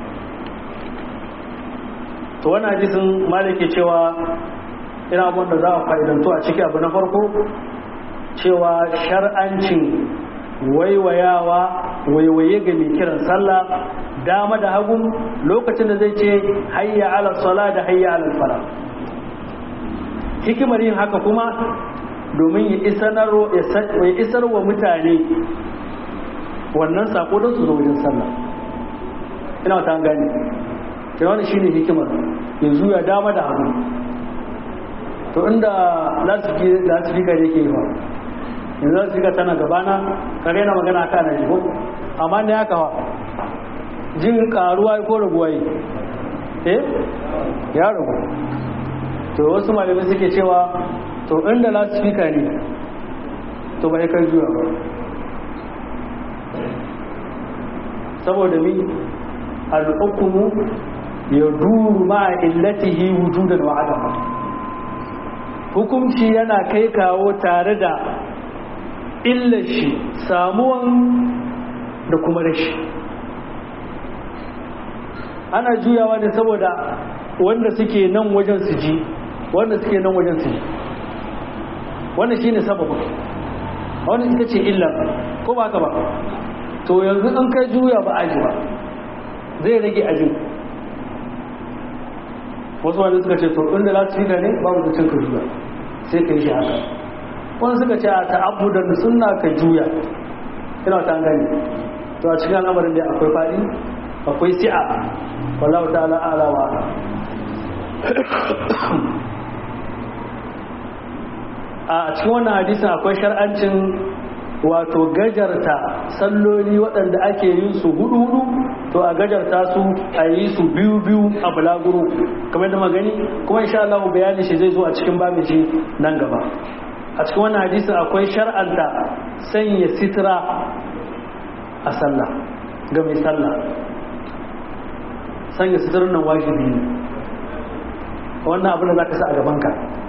to wannan hadisin malike cewa ina abin da za a fa'idanto a ciki abu na farko cewa shar'ancin waiwayawa waiwaye ga mai kiran sallah dama da hagu lokacin da zai ce hayya ala sala da hayya ala fara hikimar yin haka kuma domin ya isar wa mutane wannan sako don su zo wajen sallah ina ta gani sai wani shine hikimar yanzu ya dama da hagu to inda lasifika da ke yi ba yanzu lasifika tana gabana kare na magana aka na jiho amma ne haka wa jin karuwa ko raguwa yi eh ya ragu to wasu malamai suke cewa to inda lasifika ne to ba ya kai juya ba saboda mi al'ukumu ya duru ma illatihi wujudan wa adama hukunci yana kai kawo tare da illar shi samuwan da kuma rashi ana juyawa ne saboda wanda suke nan wajen su ji wanda suke nan wajen su ji wannan shine sababin wannan ita ce illar ko ba ka ba to yanzu in kai juya ba aji ba zai rage ajin wasu wani suka ce to inda za su ne babu da cin ka juya sai ka yi shi haka wani suka ce a ta'abu da sunna ka juya ina ta gani to a cikin al'amarin da akwai faɗi akwai si'a wallahu ta'ala ala wa a cikin wannan hadisin akwai shar'ancin wato gajarta salloli waɗanda ake yin su hudu-hudu to a gajarta su a yi su biyu-biyu a bulaguro kamar da magani kuma insha Allah bayani shi zai zo a cikin babin shi nan gaba a cikin wannan hadisi akwai shar'anta sanya sitira a sallah ga mai sallah sanya sitirar nan wajibi ne wannan abin da za ka sa a gabanka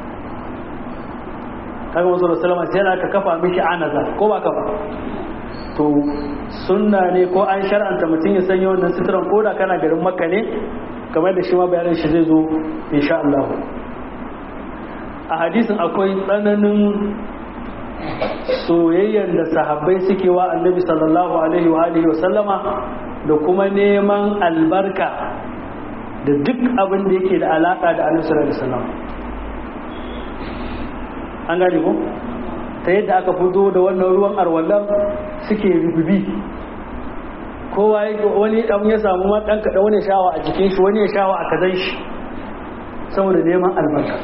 kaga wasu rasulama sai yana ka kafa mishi anaza ko ba ka ba to sunna ne ko an shar'anta mutum ya sanya wannan suturan ko da kana garin makka ne kamar da shi ma bayanin shi zai zo insha Allah a hadisin akwai tsananin soyayyar da sahabbai suke wa annabi sallallahu alaihi wa alihi wa sallama da kuma neman albarka da duk abin da yake da alaka da annabi sallallahu alaihi wa sallam an gane ko ta yadda aka fito da wannan ruwan arwallon suke rububi kowa wani dan ya samu ma dan kada wani shawa a jikin shi wani ya shawa a kazan shi saboda neman albarka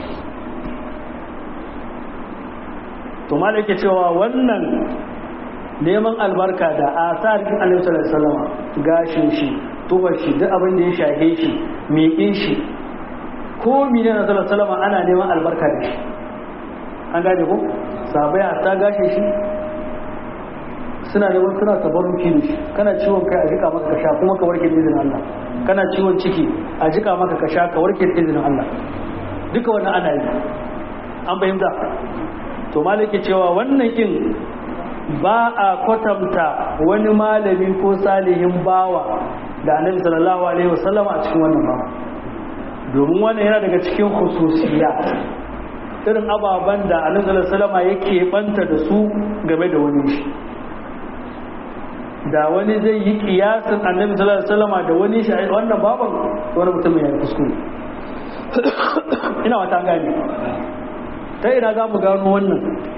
to ma yake cewa wannan neman albarka da asarin alaihi sallallahu alaihi wasallam gashin shi tubar shi duk abin da ya shahe shi miƙin shi ko mene na sallallahu alaihi wasallam ana neman albarka da shi an gane ko sabai a ta gashe shi suna da wani suna tabarruki da shi kana ciwon kai a jika maka ka sha kuma ka warke da izinin Allah kana ciwon ciki a jika maka ka sha ka warke da izinin Allah duka wannan ana yi an fahimta to malaki cewa wannan kin ba a kwatanta wani malami ko salihin bawa da annabi sallallahu alaihi wasallam a cikin wannan ba domin wannan yana daga cikin khususiyya irin ababen da annabi sallallahu alaihi wasallam yake banta da su game da wani shi da wani zai yi kiyasin annabi sallallahu alaihi wasallam da wani shi wannan baban wani mutum ya yi kuskure ina wata gane ta ina za mu gano wannan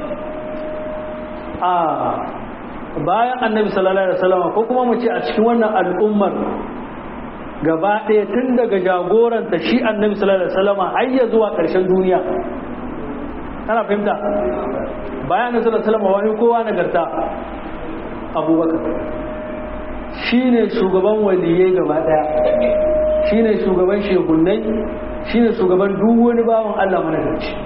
a bayan annabi sallallahu alaihi wasallam ko kuma mu ce a cikin wannan al'ummar gaba ɗaya tun daga jagoranta shi annabi sallallahu alaihi wasallam har ya zuwa ƙarshen duniya kana fahimta bayan annabi sallallahu alaihi wasallam wani kowa nagarta abubakar shine shugaban waliyai gaba ɗaya shine shugaban shehunnai shine shugaban duk wani bawan Allah managarci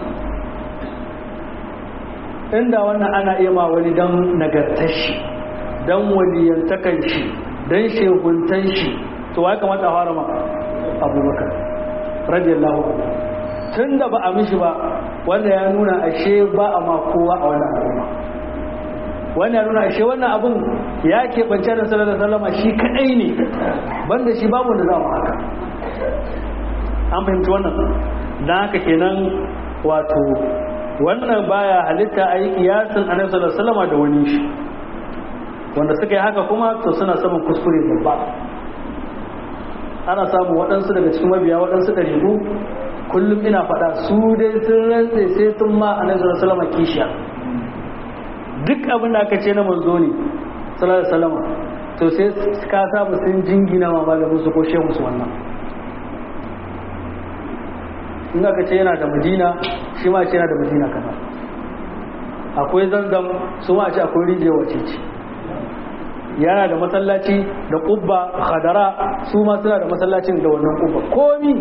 inda wannan ana iya ma wani don nagartar shi don waliyantakan shi don shehuntan shi to ya kamata a fara ma abubakar radiyallahu anhu tun da ba a mishi ba wanda ya nuna ashe ba a ma kowa a wannan al'umma wanda ya nuna ashe wannan abun ya keɓance da sallallahu alaihi wasallam shi kadai ne banda shi babu da za mu haka an fahimci wannan dan haka kenan wato wannan baya halitta a yi kiyasin annabi sallallahu alaihi wasallam da wani shi wanda suka yi haka kuma to suna samun kuskure babba ana samun waɗansu daga cikin mabiya waɗansu ɗariƙu kullum ina faɗa su dai sun rantse sai sun ma annabi sallallahu alaihi wasallam kishiya duk abin da aka ce na manzo ne sallallahu alaihi wasallam to sai ka samu sun jingina ma malamin su ko shehu su wannan in aka ce yana da madina shi ma ce yana da madina kaza akwai zanzam su ma ce akwai rijiyar wace ce yana da masallaci da kubba khadara su ma suna da masallacin da wannan kubba komi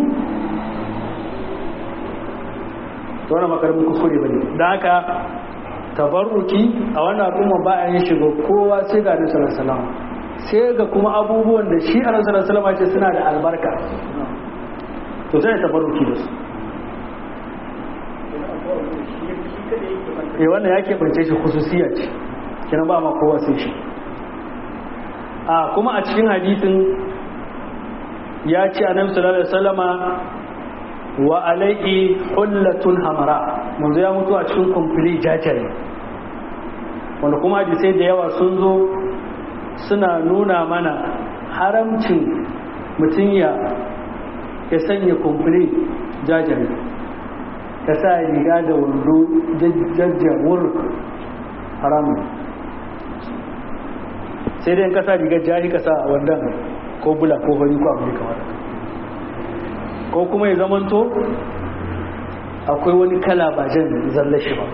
to wannan makarmin kuskure bane da haka tabarruki a wannan al'umma ba a yin shiga kowa sai ga nasarar salama sai ga kuma abubuwan da shi a nasarar salama ce suna da albarka to sai tabarruki da su eh wannan ya keɓance shi khususiya ce kina ba ma kowa sai shi a kuma a cikin hadisin ya ce annabi sallallahu alaihi wasallama wa alaihi hullatun hamara manzo ya mutu a cikin kumfili jajare wanda kuma hadisai da yawa sun zo suna nuna mana haramcin mutum ya ya sanya kumfili jajare ka sa riga da wando jajjawar haramun sai dai ka sa rigar jari ka sa wandan ko bula ko fari ko abu kamar ko kuma ya zamanto akwai wani kala ba jan zallashi ba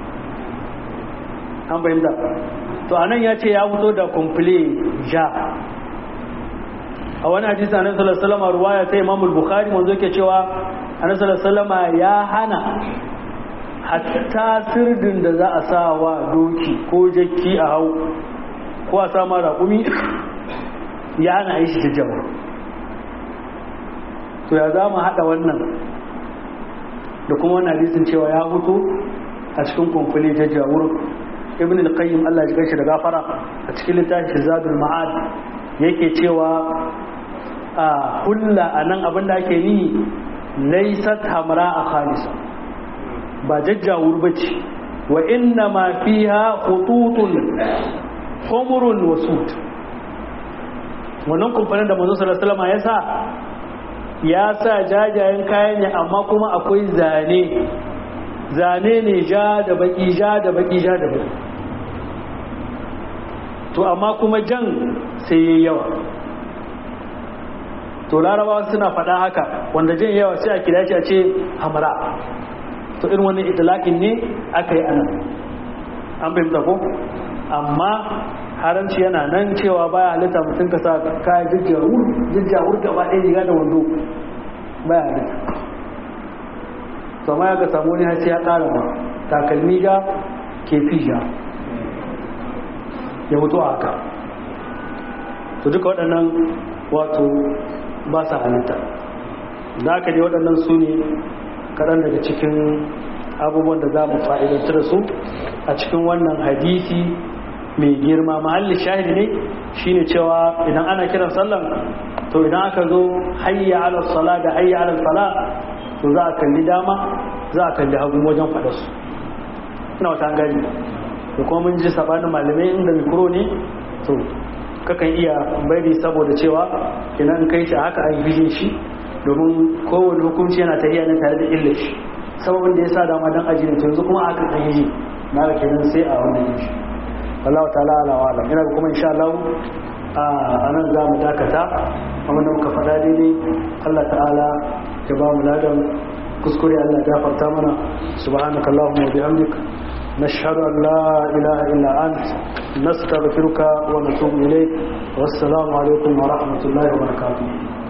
an bayyanta to anan ya ce ya fito da kumfule ja a wani hadisi annabi sallallahu alaihi wasallam ruwaya ta Imam al-Bukhari manzo yake cewa annabi sallallahu alaihi wasallam ya hana hatta sirdin da za a sa wa doki ko jakki a hau ko a sama raƙumi ya hana yi shi jajjawa to ya za mu haɗa wannan da kuma wannan hadisin cewa ya hutu a cikin kumfuli jajjawur ibn al-qayyim Allah ya gaishe da gafara a cikin littafin zadul ma'ad yake cewa a hulla anan abin da ake yi laysat hamra a khalisa ba jajjawur bace wa inna ma fiha khututun humrun wa sud wannan kumfanin da manzo sallallahu alaihi wasallam ya sa ya sa jajayen kaya ne amma kuma akwai zane zane ne ja da baki ja da baki ja da baki to amma kuma jan sai yayi yawa to larabawa suna faɗa haka wanda jan yawa sai a kira shi a ce hamra to irin wannan itilakin ne aka yi anan an fahimta ko amma haramci yana nan cewa baya halitta mutum ka sa kayan jijjawur jijjawur gaba ɗaya riga da wando baya halitta to ma ya ga samu ne sai ya ƙara ba takalmi ja kefi ja ya mutu a haka to duka waɗannan wato ba sa halitta da aka dai waɗannan su ne kaɗan daga cikin abubuwan da za mu fa'idantar da su a cikin wannan hadisi mai girma mahallin shahidi ne shine cewa idan ana kiran sallan to idan aka zo hayya ala sala da hayya ala fala to za a kalli dama za a kalli hagu wajen faɗa su ina wata gani da kuma mun ji sabanin malamai inda mikro ne to kakan iya bari saboda cewa kenan kai shi haka an yi shi domin kowane hukunci yana tafiya ne tare da illa shi sababin da ya sa dama dan aji ne to yanzu kuma aka kan yi na ga kenan sai a wannan yin shi wallahu ta'ala ala wa alam ina kuma insha Allah a nan za mu dakata amma da muka faɗa daidai Allah ta'ala ya ba mu ladan kuskure Allah ya gafarta mana subhanaka allahumma wa bihamdika نشهد أن لا إله إلا أنت نستغفرك ونتوب إليك والسلام عليكم ورحمة الله وبركاته